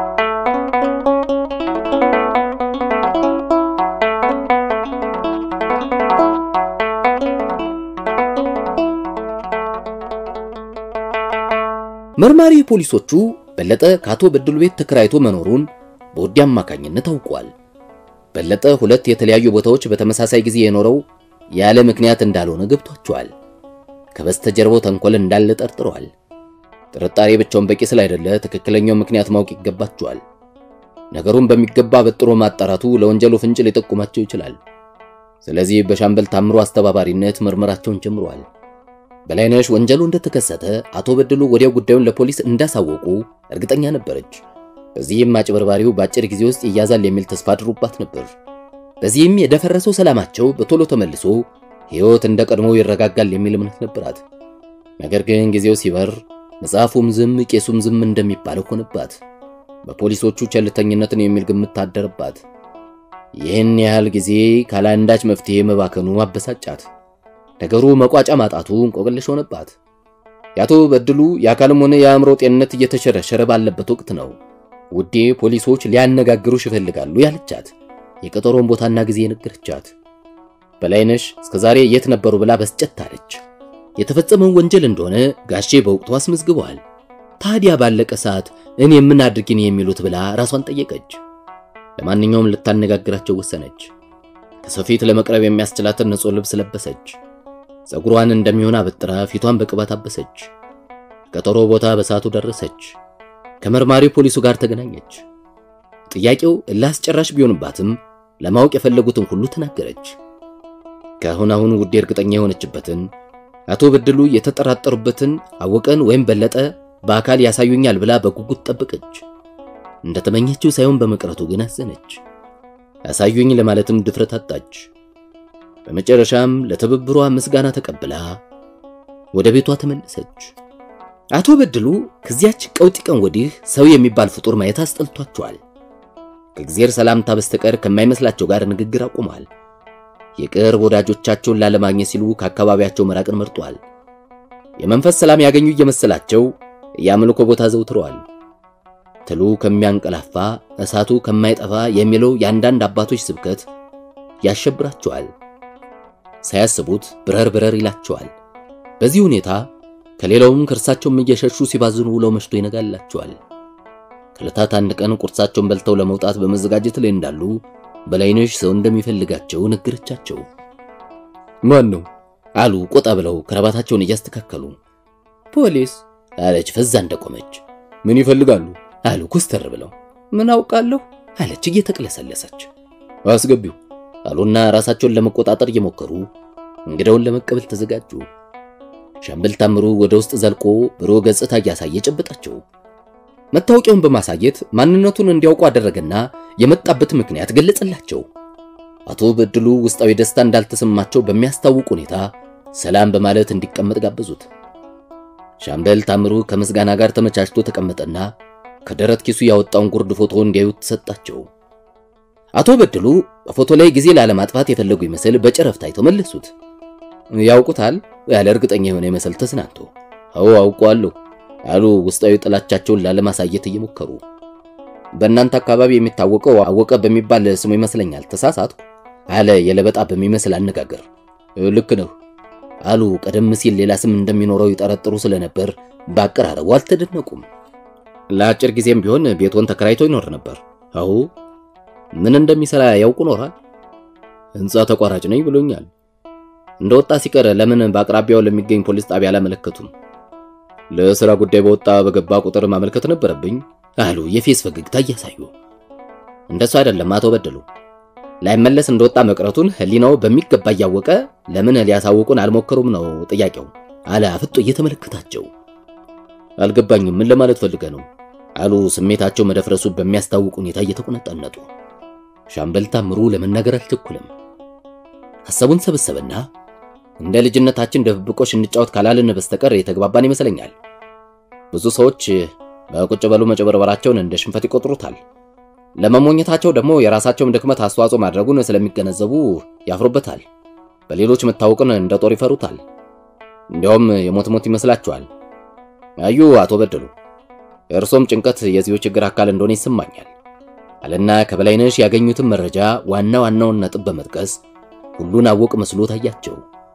መርማሪ ፖሊሶቹ በለጠ ከአቶ በድሉ ቤት ተከራይቶ መኖሩን በውዴ አማካኝነት አውቋል። በለጠ ሁለት የተለያዩ ቦታዎች በተመሳሳይ ጊዜ የኖረው ያለ ምክንያት እንዳልሆነ ገብቷቸዋል። ከበስተጀርባው ተንኮል እንዳለ ጠርጥረዋል። ጥርጣሬ ብቻውን በቂ ስላይደለ ትክክለኛው ምክንያት ማወቅ ይገባቸዋል። ነገሩን በሚገባ በጥሮ ማጣራቱ ለወንጀሉ ፍንጭ ሊጠቁማቸው ይችላል። ስለዚህ በሻምበል ታምሮ አስተባባሪነት ምርመራቸውን ጀምረዋል። በላይነሽ ወንጀሉ እንደተከሰተ አቶ በድሉ ወዲያው ጉዳዩን ለፖሊስ እንዳሳወቁ እርግጠኛ ነበረች። በዚህም አጭበርባሪው በአጭር ጊዜ ውስጥ ይያዛል የሚል ተስፋ አድሮባት ነበር። በዚህም የደፈረሰው ሰላማቸው በቶሎ ተመልሶ ሕይወት እንደ ቀድሞው ይረጋጋል የሚል እምነት ነበራት። ነገር ግን ጊዜው ሲበር መጽሐፉም ዝም ቄሱም ዝም እንደሚባለው ሆነባት። በፖሊሶቹ ቸልተኝነትን የሚል ግምት ታደረባት። ይህን ያህል ጊዜ ካላንዳች መፍትሄ መባከኑ አበሳጫት። ነገሩ መቋጫ ማጣቱ እንቆቅልሽ ሆነባት። የአቶ በድሉ የአካልም ሆነ የአእምሮ ጤንነት እየተሸረሸረ ባለበት ወቅት ነው ውዴ ፖሊሶች ሊያነጋግሩሽ ይፈልጋሉ ያለቻት የቀጠሮን ቦታና ጊዜ የነገረቻት። በላይነሽ እስከዛሬ የት ነበሩ ብላ በስጨት አለች። የተፈጸመውን ወንጀል እንደሆነ ጋሼ በወቅቱ አስመዝግበዋል። ታዲያ ባለቀ ሰዓት እኔ ምን አድርጊን የሚሉት ብላ ራሷን ጠየቀች። ለማንኛውም ልታነጋግራቸው ወሰነች። ከሰው ፊት ለመቅረብ የሚያስችላትን ንጹሕ ልብስ ለበሰች። ፀጉሯን እንደሚሆን አበጥራ ፊቷን በቅባት አበሰች። ቀጠሮ ቦታ በሰዓቱ ደረሰች። ከመርማሪ ፖሊሱ ጋር ተገናኘች። ጥያቄው እላስጨራሽ ቢሆንባትም ለማወቅ የፈለጉትን ሁሉ ተናገረች። ከአሁን አሁን ውዴ እርግጠኛ የሆነችበትን አቶ በድሉ የተጠራጠሩበትን አወቀን ወይም በለጠ በአካል ያሳዩኛል ብላ በጉጉት ጠበቀች። እንደተመኘችው ሳይሆን በመቅረቱ ግን አዘነች። ያሳዩኝ ለማለትም ድፍረት አጣች። በመጨረሻም ለትብብሯ ምስጋና ተቀብላ ወደ ቤቷ ተመለሰች። አቶ በድሉ ከዚያች ቀውጢ ቀን ወዲህ ሰው የሚባል ፍጡር ማየት አስጠልቷቸዋል። ከእግዚአብሔር ሰላምታ በስተቀር ከማይመስላቸው ጋር ንግግር አቁመዋል። የቅርብ ወዳጆቻቸውን ላለማግኘት ሲሉ ከአካባቢያቸው መራቅን መርጧል። የመንፈስ ሰላም ያገኙ እየመሰላቸው የአምልኮ ቦታ ዘውትረዋል። ትሉ ከሚያንቀላፋ እሳቱ ከማይጠፋ የሚለው የአንዳንድ አባቶች ስብከት ያሸብራቸዋል። ሳያስቡት ብረር ብረር ይላቸዋል። በዚህ ሁኔታ ከሌላውም ከእርሳቸውም እየሸሹ ሲባዝኑ ውለው መሽቶ ይነጋላቸዋል። ከዕለታት አንድ ቀን ቁርሳቸውን በልተው ለመውጣት በመዘጋጀት ላይ እንዳሉ በላይነሽ ሰው እንደሚፈልጋቸው ነገረቻቸው። ማን ነው አሉ ቆጣ ብለው ከረባታቸውን እያስተካከሉ። ፖሊስ አለች ፈዛ እንደቆመች። ምን ይፈልጋሉ አሉ ኮስተር ብለው። ምን አውቃለሁ አለች እየተቅለሰለሰች። አስገቢው አሉና ራሳቸውን ለመቆጣጠር እየሞከሩ እንግዳውን ለመቀበል ተዘጋጁ። ሻምበል ታምሩ ወደ ውስጥ ዘልቆ ብሩህ ገጽታ እያሳየ ጨበጣቸው። መታወቂያውን በማሳየት ማንነቱን እንዲያውቁ አደረገና የመጣበት ምክንያት ገለጸላቸው። አቶ በድሉ ውስጣዊ ደስታ እንዳልተሰማቸው በሚያስታውቅ ሁኔታ ሰላም በማለት እንዲቀመጥ ጋበዙት። ሻምበል ታምሩ ከምስጋና ጋር ተመቻችቶ ተቀመጠና ከደረት ኪሱ ያወጣውን ጉርድ ፎቶ እንዲያዩት ተሰጣቸው። አቶ በድሉ በፎቶ ላይ ጊዜ ላለማጥፋት የፈለጉ ይመስል በጨረፍታ አይተው መለሱት። ያውቁታል ያለ እርግጠኛ የሆነ ይመስል ተዝናንቶ አዎ አውቀዋለሁ አሉ ውስጣዊ ጥላቻቸውን ላለማሳየት እየሞከሩ። በእናንተ አካባቢ የሚታወቀው አወቀ በሚባል ስሙ ይመስለኛል። ተሳሳትኩ አለ የለበጣ በሚመስል አነጋገር። ልክ ነው አሉ። ቀደም ሲል ሌላ ስም እንደሚኖረው ይጠረጥሩ ስለነበር በአቀራረቡ አልተደነቁም። ለአጭር ጊዜም ቢሆን ቤቶን ተከራይቶ ይኖር ነበር። አዎ ምን እንደሚሰራ ያውቁ ኖራል። ሕንፃ ተቋራጭ ነኝ ብሎኛል። እንደወጣ ሲቀር ለምን በአቅራቢያው ለሚገኝ ፖሊስ ጣቢያ አላመለከቱም? ለስራ ጉዳይ በወጣ በገባ ቁጥር ማመልከት ነበረብኝ አሉ የፌስ ፈገግታ እያሳዩ። እንደሱ አይደለም አቶ በድሉ ላይመለስ እንደወጣ መቅረቱን ሕሊናው በሚገባ እያወቀ ለምን ሊያሳውቁን አልሞከሩም ነው ጥያቄው አለ አፍጦ እየተመለከታቸው። አልገባኝም ምን ለማለት ፈልገ ነው አሉ ስሜታቸው መደፍረሱ በሚያስታውቅ ሁኔታ እየተቆነጠነጡ። ሻምበል ታምሩ ለመናገር አልቸኩልም። ሐሳቡን ሰበሰበና እንደ ልጅነታችን ድብብቆሽ እንጫወት ካላልን በስተቀር የተግባባን ይመስለኛል። ብዙ ሰዎች በቁጭ በሉ መጨበርበራቸውን እንደ ሽንፈት ይቆጥሩታል። ለመሞኘታቸው ደግሞ የራሳቸውን ድክመት አስተዋጽኦ ማድረጉን ስለሚገነዘቡ ያፍሩበታል። በሌሎች መታወቅን እንደ ጦር ይፈሩታል። እንዲያውም የሞት ሞት ይመስላቸዋል። አዩ አቶ በድሉ የእርሶም ጭንቀት የዚሁ ችግር አካል እንደሆነ ይሰማኛል አለና ከበላይነሽ ያገኙትን መረጃ ዋና ዋናውን ነጥብ በመጥቀስ ሁሉን አወቅ መስሎ ታያቸው።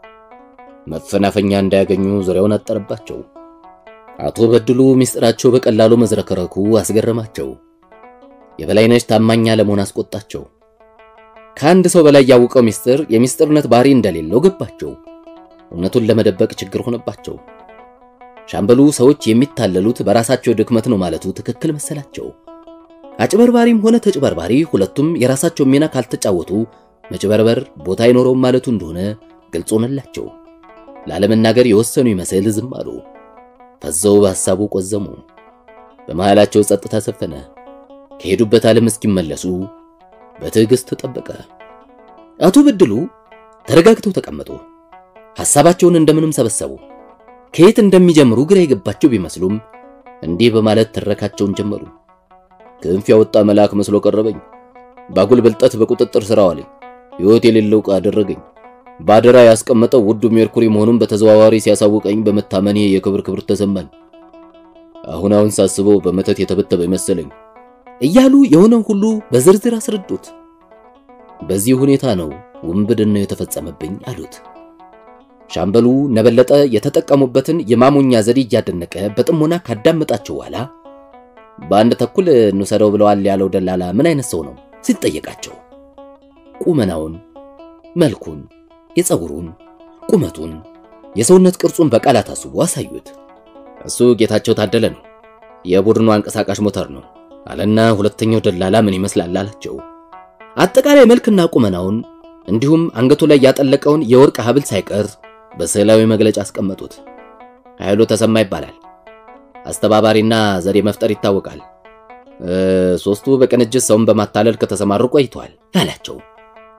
መፈናፈኛ እንዳያገኙ ዙሪያውን አጠረባቸው። አቶ በድሉ ምስጢራቸው በቀላሉ መዝረከረኩ አስገረማቸው። የበላይነሽ ታማኝ ለመሆን አስቆጣቸው። ከአንድ ሰው በላይ ያወቀው ምስጢር የምስጢርነት ባህሪ እንደሌለው ገባቸው። እውነቱን ለመደበቅ ችግር ሆነባቸው። ሻምበሉ ሰዎች የሚታለሉት በራሳቸው ድክመት ነው ማለቱ ትክክል መሰላቸው። አጭበርባሪም ሆነ ተጭበርባሪ ሁለቱም የራሳቸው ሚና ካልተጫወቱ መጭበርበር ቦታ አይኖረውም ማለቱ እንደሆነ ግልጽ ሆነላቸው። ላለመናገር የወሰኑ ይመስል ዝም አሉ። ፈዘው በሐሳቡ ቆዘሙ። በመሃላቸው ጸጥታ ሰፈነ። ከሄዱበት ዓለም እስኪመለሱ በትዕግስት ተጠበቀ። አቶ በድሉ ተረጋግተው ተቀመጡ። ሐሳባቸውን እንደምንም ሰበሰቡ። ከየት እንደሚጀምሩ ግራ የገባቸው ቢመስሉም እንዲህ በማለት ትረካቸውን ጀመሩ። ክንፍ ያወጣ መልአክ መስሎ ቀረበኝ። ባጉል ብልጠት በቁጥጥር ስር አዋለኝ። ሕይወት የሌለው ዕቃ አደረገኝ። ባደራ ያስቀመጠው ውዱ ሜርኩሪ መሆኑን በተዘዋዋሪ ሲያሳውቀኝ በመታመኔ የክብር ክብር ተሰማኝ። አሁን አሁን ሳስበው በመተት የተበተበ መሰለኝ እያሉ የሆነው ሁሉ በዝርዝር አስረዱት። በዚህ ሁኔታ ነው ውንብድና የተፈጸመብኝ አሉት። ሻምበሉ ነበለጠ የተጠቀሙበትን የማሞኛ ዘዴ እያደነቀ በጥሞና ካዳመጣቸው በኋላ በአንድ ተኩል እንውሰደው ብለዋል ያለው ደላላ ምን አይነት ሰው ነው ሲጠየቃቸው ቁመናውን፣ መልኩን፣ የፀጉሩን፣ ቁመቱን፣ የሰውነት ቅርጹን በቃላት አስቦ አሳዩት። እሱ ጌታቸው ታደለ ነው፣ የቡድኑ አንቀሳቃሽ ሞተር ነው አለና ሁለተኛው ደላላ ምን ይመስላል አላቸው። አጠቃላይ መልክና ቁመናውን እንዲሁም አንገቱ ላይ ያጠለቀውን የወርቅ ሐብል ሳይቀር በስዕላዊ መግለጫ አስቀመጡት። ኃይሉ ተሰማ ይባላል። አስተባባሪና ዘዴ መፍጠር ይታወቃል። ሶስቱ በቅንጅት ሰውን በማታለል ከተሰማሩ ቆይተዋል አላቸው።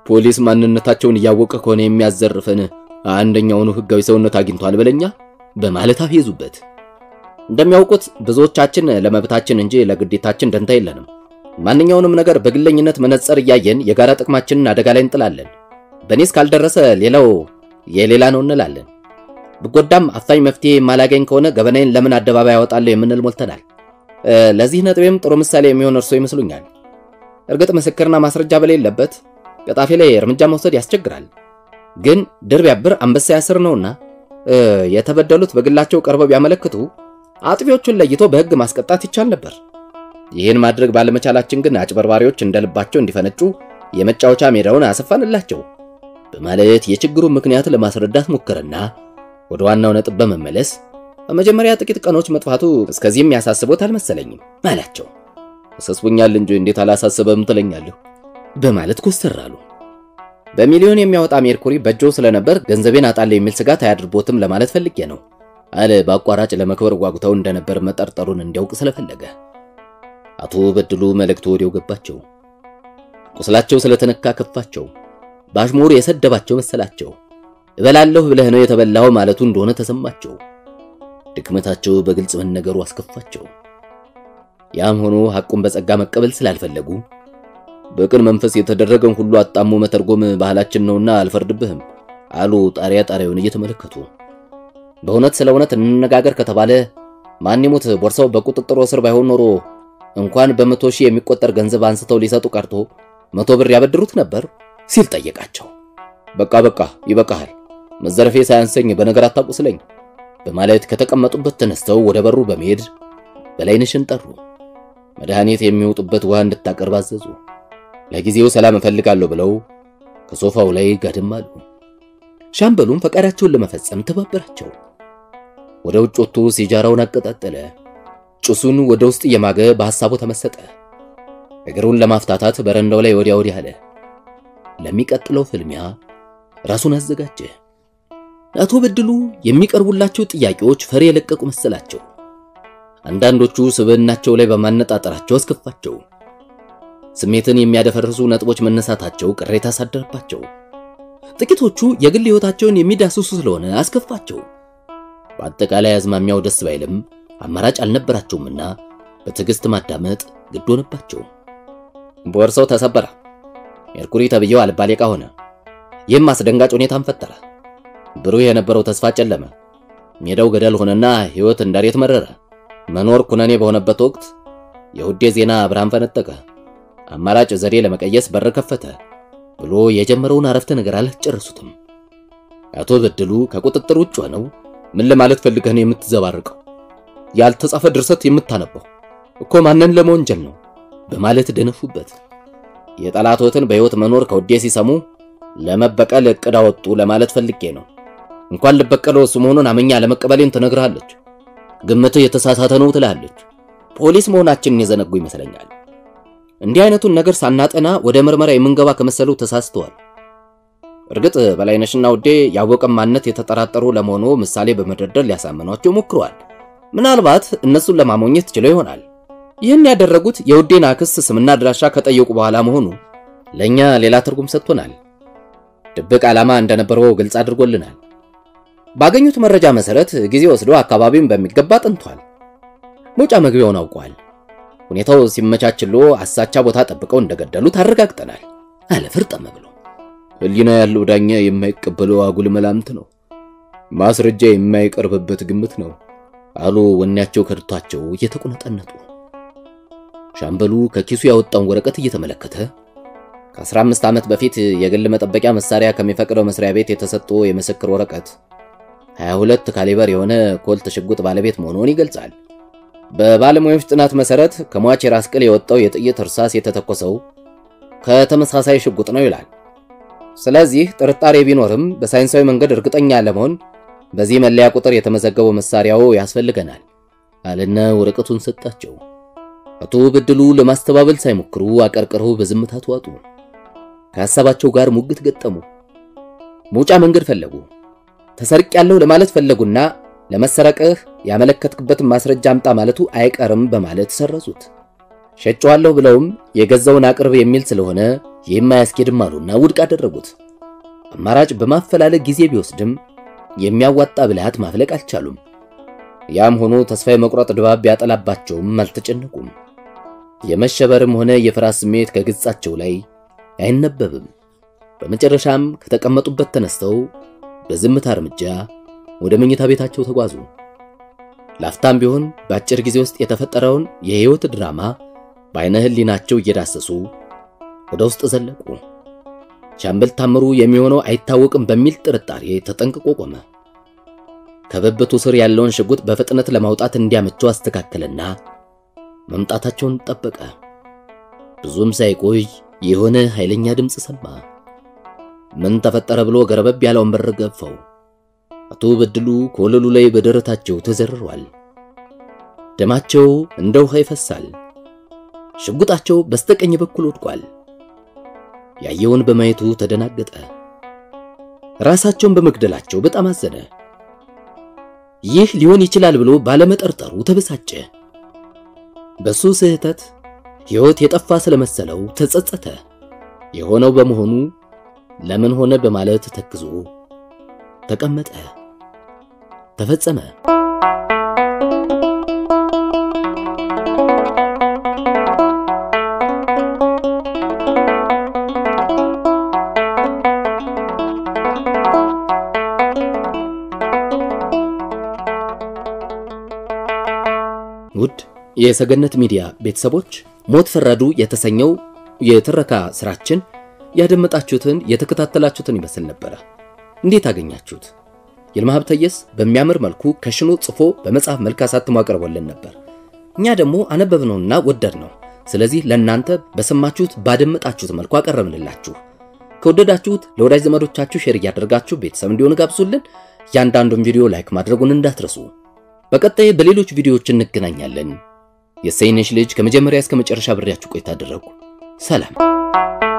ፖሊስ ማንነታቸውን እያወቀ ከሆነ የሚያዘርፈን አንደኛውኑ ህጋዊ ሰውነት አግኝቷል በለኛ በማለት አፌዙበት። እንደሚያውቁት ብዙዎቻችን ለመብታችን እንጂ ለግዴታችን ደንታ የለንም። ማንኛውንም ነገር በግለኝነት መነጽር እያየን የጋራ ጥቅማችንን አደጋ ላይ እንጥላለን። በእኔ እስካልደረሰ ሌላው የሌላ ነው እንላለን። ብጎዳም አፋኝ መፍትሄ የማላገኝ ከሆነ ገበናዬን ለምን አደባባይ ያወጣለሁ የምንል ሞልተናል። ለዚህ ነጥቤም ጥሩ ምሳሌ የሚሆን እርሶ ይመስሉኛል። እርግጥ ምስክርና ማስረጃ በሌለበት ቀጣፊ ላይ እርምጃ መውሰድ ያስቸግራል። ግን ድር ቢያብር አንበሳ ያስር ነውና የተበደሉት በግላቸው ቀርበው ቢያመለክቱ አጥፊዎቹን ለይቶ በሕግ ማስቀጣት ይቻል ነበር። ይህን ማድረግ ባለመቻላችን ግን አጭበርባሪዎች እንደልባቸው እንዲፈነጩ የመጫወቻ ሜዳውን አሰፋንላቸው በማለት የችግሩን ምክንያት ለማስረዳት ሞከረና ወደ ዋናው ነጥብ በመመለስ በመጀመሪያ ጥቂት ቀኖች መጥፋቱ እስከዚህም ያሳስቦት አልመሰለኝም አላቸው። አሳስቦኛል እንጂ እንዴት አላሳስበም ትለኛለሁ በማለት ኮስተር አሉ። በሚሊዮን የሚያወጣ ሜርኩሪ በእጆ ስለነበር ገንዘቤን አጣለሁ የሚል ስጋት አያድርቦትም ለማለት ፈልጌ ነው አለ። በአቋራጭ ለመክበር ጓጉተው እንደነበር መጠርጠሩን እንዲያውቅ ስለፈለገ። አቶ በድሉ መልእክቱ ወዲያው ገባቸው። ቁስላቸው ስለተነካ ከፋቸው። በአሽሙር የሰደባቸው መሰላቸው። እበላለሁ ብለህ ነው የተበላው ማለቱ እንደሆነ ተሰማቸው። ድክመታቸው በግልጽ መነገሩ አስከፋቸው። ያም ሆኖ ሐቁን በጸጋ መቀበል ስላልፈለጉ በቅን መንፈስ የተደረገን ሁሉ አጣሞ መተርጎም ባህላችን ነውና አልፈርድብህም አሉ ጣሪያ ጣሪያውን እየተመለከቱ። በእውነት ስለ እውነት እንነጋገር ከተባለ ማን ይሙት ቦርሳው በቁጥጥሩ ስር ባይሆን ኖሮ እንኳን በመቶ ሺህ የሚቆጠር ገንዘብ አንስተው ሊሰጡ ቀርቶ መቶ ብር ያበድሩት ነበር ሲል ጠየቃቸው። በቃ በቃ ይበቃሃል፣ መዘረፌ ሳያንሰኝ በነገር አታቁስለኝ በማለት ከተቀመጡበት ተነስተው ወደ በሩ በመሄድ በላይነሽን ጠሩ። መድኃኒት የሚወጡበት ውሃ እንድታቀርብ አዘዙ። ለጊዜው ሰላም እፈልጋለሁ ብለው ከሶፋው ላይ ጋደም አሉ። ሻምበሉም ፈቃዳቸውን ለመፈጸም ተባበራቸው። ወደ ውጭ ወጥቶ ሲጃራውን አቀጣጠለ። ጭሱን ወደ ውስጥ እየማገ በሐሳቡ ተመሰጠ። እግሩን ለማፍታታት በረንዳው ላይ ወዲያ ወዲህ አለ። ለሚቀጥለው ፍልሚያ ራሱን አዘጋጀ። አቶ በድሉ የሚቀርቡላቸው ጥያቄዎች ፈሪ የለቀቁ መሰላቸው። አንዳንዶቹ ስብዕናቸው ላይ በማነጣጠራቸው አስከፋቸው። ስሜትን የሚያደፈርሱ ነጥቦች መነሳታቸው ቅሬታ አሳደረባቸው። ጥቂቶቹ የግል ሕይወታቸውን የሚዳስሱ ስለሆነ አስከፋቸው። በአጠቃላይ አዝማሚያው ደስ ባይልም አማራጭ አልነበራቸውምና በትዕግስት ማዳመጥ ግድ ሆነባቸው። ቦርሳው ተሰበረ። ሜርኩሪ ተብዬው አልባሌ ዕቃ ሆነ። ይህም አስደንጋጭ ሁኔታን ፈጠረ። ብሩህ የነበረው ተስፋ ጨለመ። ሜዳው ገደል ሆነና ሕይወት እንዳሬት መረረ። መኖር ኩነኔ በሆነበት ወቅት የውዴ ዜና ብርሃን ፈነጠቀ። አማራጭ ዘዴ ለመቀየስ በር ከፈተ ብሎ የጀመረውን አረፍተ ነገር አላስጨረሱትም። አቶ በድሉ ከቁጥጥር ውጭ ሆነው ምን ለማለት ፈልገህ ነው የምትዘባርቀው? ያልተጻፈ ድርሰት የምታነባው እኮ ማንን ለመወንጀል ነው? በማለት ደነፉበት። የጠላቶትን በሕይወት መኖር ከውዴ ሲሰሙ ለመበቀል እቅድ አወጡ ለማለት ፈልጌ ነው። እንኳን ልበቀለው እሱ መሆኑን አመኛ ለመቀበሌን ትነግርሃለች። ግምትህ የተሳሳተ ነው ትላለች። ፖሊስ መሆናችንን የዘነጉ ይመስለኛል። እንዲህ አይነቱን ነገር ሳናጠና ወደ ምርመራ የምንገባ ከመሰሉ ተሳስተዋል። እርግጥ በላይነሽና ውዴ ያወቀን ማንነት የተጠራጠሩ ለመሆኑ ምሳሌ በመደርደር ሊያሳምኗቸው ሞክረዋል። ምናልባት እነሱን ለማሞኘት ችለው ይሆናል። ይህን ያደረጉት የውዴን አክስ ስምና አድራሻ ከጠየቁ በኋላ መሆኑ ለእኛ ሌላ ትርጉም ሰጥቶናል። ድብቅ ዓላማ እንደነበረው ግልጽ አድርጎልናል። ባገኙት መረጃ መሰረት ጊዜ ወስዶ አካባቢውን በሚገባ አጥንቷል። መውጫ መግቢያውን አውቋል። ሁኔታው ሲመቻችሎ አሳቻ ቦታ ጠብቀው እንደገደሉት አረጋግጠናል አለ ፍርጠም ብሎ። ሕሊና ያለው ዳኛ የማይቀበለው አጉል መላምት ነው፣ ማስረጃ የማይቀርብበት ግምት ነው አሉ ወኔያቸው ከድቷቸው እየተቁነጠነጡ። ሻምበሉ ከኪሱ ያወጣውን ወረቀት እየተመለከተ ከ15 ዓመት በፊት የግል መጠበቂያ መሳሪያ ከሚፈቅደው መስሪያ ቤት የተሰጠ የምስክር ወረቀት 22 ካሊበር የሆነ ኮልት ሽጉጥ ባለቤት መሆኑን ይገልጻል። በባለሙያዎች ጥናት መሰረት ከሟች የራስ ቅል የወጣው የጥይት እርሳስ የተተኮሰው ከተመሳሳይ ሽጉጥ ነው ይላል። ስለዚህ ጥርጣሬ ቢኖርም በሳይንሳዊ መንገድ እርግጠኛ ለመሆን በዚህ መለያ ቁጥር የተመዘገበው መሳሪያው ያስፈልገናል አለና ወረቀቱን ሰጣቸው። አቶ በድሉ ለማስተባበል ሳይሞክሩ አቀርቅረው በዝምታ ተዋጡ። ከሐሳባቸው ጋር ሙግት ገጠሙ። መውጫ መንገድ ፈለጉ። ተሰርቅ ያለው ለማለት ፈለጉና ለመሰረቅህ ያመለከትክበትን ማስረጃ አምጣ ማለቱ አይቀርም በማለት ሰረዙት። ሸጨዋለሁ ብለውም የገዛውን አቅርብ የሚል ስለሆነ የማያስኬድም አሉና ውድቅ አደረጉት። አማራጭ በማፈላለግ ጊዜ ቢወስድም የሚያዋጣ ብልሃት ማፍለቅ አልቻሉም። ያም ሆኖ ተስፋ የመቁረጥ ድባብ ቢያጠላባቸውም አልተጨነቁም። የመሸበርም ሆነ የፍርሃት ስሜት ከገጻቸው ላይ አይነበብም። በመጨረሻም ከተቀመጡበት ተነስተው በዝምታ እርምጃ ወደ መኝታ ቤታቸው ተጓዙ። ላፍታም ቢሆን በአጭር ጊዜ ውስጥ የተፈጠረውን የሕይወት ድራማ በዓይነ ሕሊናቸው እየዳሰሱ ወደ ውስጥ ዘለቁ። ሻምበል ታምሩ የሚሆነው አይታወቅም በሚል ጥርጣሬ ተጠንቅቆ ቆመ። ከብብቱ ስር ያለውን ሽጉጥ በፍጥነት ለማውጣት እንዲያመቸው አስተካከለና መምጣታቸውን ጠበቀ። ብዙም ሳይቆይ የሆነ ኃይለኛ ድምፅ ሰማ። ምን ተፈጠረ ብሎ ገረበብ ያለውን በር ገፋው። አቶ በድሉ ከወለሉ ላይ በደረታቸው ተዘርሯል። ደማቸው እንደ ውሃ ይፈሳል። ሽጉጣቸው በስተቀኝ በኩል ወድቋል። ያየውን በማየቱ ተደናገጠ። ራሳቸውን በመግደላቸው በጣም አዘነ። ይህ ሊሆን ይችላል ብሎ ባለመጠርጠሩ ተበሳጨ። በሱ ስህተት ሕይወት የጠፋ ስለመሰለው ተጸጸተ። የሆነው በመሆኑ ለምን ሆነ በማለት ተክዞ ተቀመጠ። ተፈጸመ። ውድ የሰገነት ሚዲያ ቤተሰቦች ሞት ፈረዱ የተሰኘው የትረካ ስራችን ያደመጣችሁትን የተከታተላችሁትን ይመስል ነበረ። እንዴት አገኛችሁት? ይልማ ሀብተየስ በሚያምር መልኩ ከሽኖ ጽፎ በመጽሐፍ መልክ አሳትሞ አቅርቦልን ነበር። እኛ ደግሞ አነበብነውና ወደድ ነው። ስለዚህ ለእናንተ በሰማችሁት ባደመጣችሁት መልኩ አቀረብንላችሁ። ከወደዳችሁት ለወዳጅ ዘመዶቻችሁ ሼር እያደረጋችሁ ቤተሰብ እንዲሆን ጋብዙልን። እያንዳንዱን ቪዲዮ ላይክ ማድረጉን እንዳትረሱ። በቀጣይ በሌሎች ቪዲዮዎች እንገናኛለን። የሰይነሽ ልጅ ከመጀመሪያ እስከ መጨረሻ ብሬያችሁ ቆይታ አደረጉ። ሰላም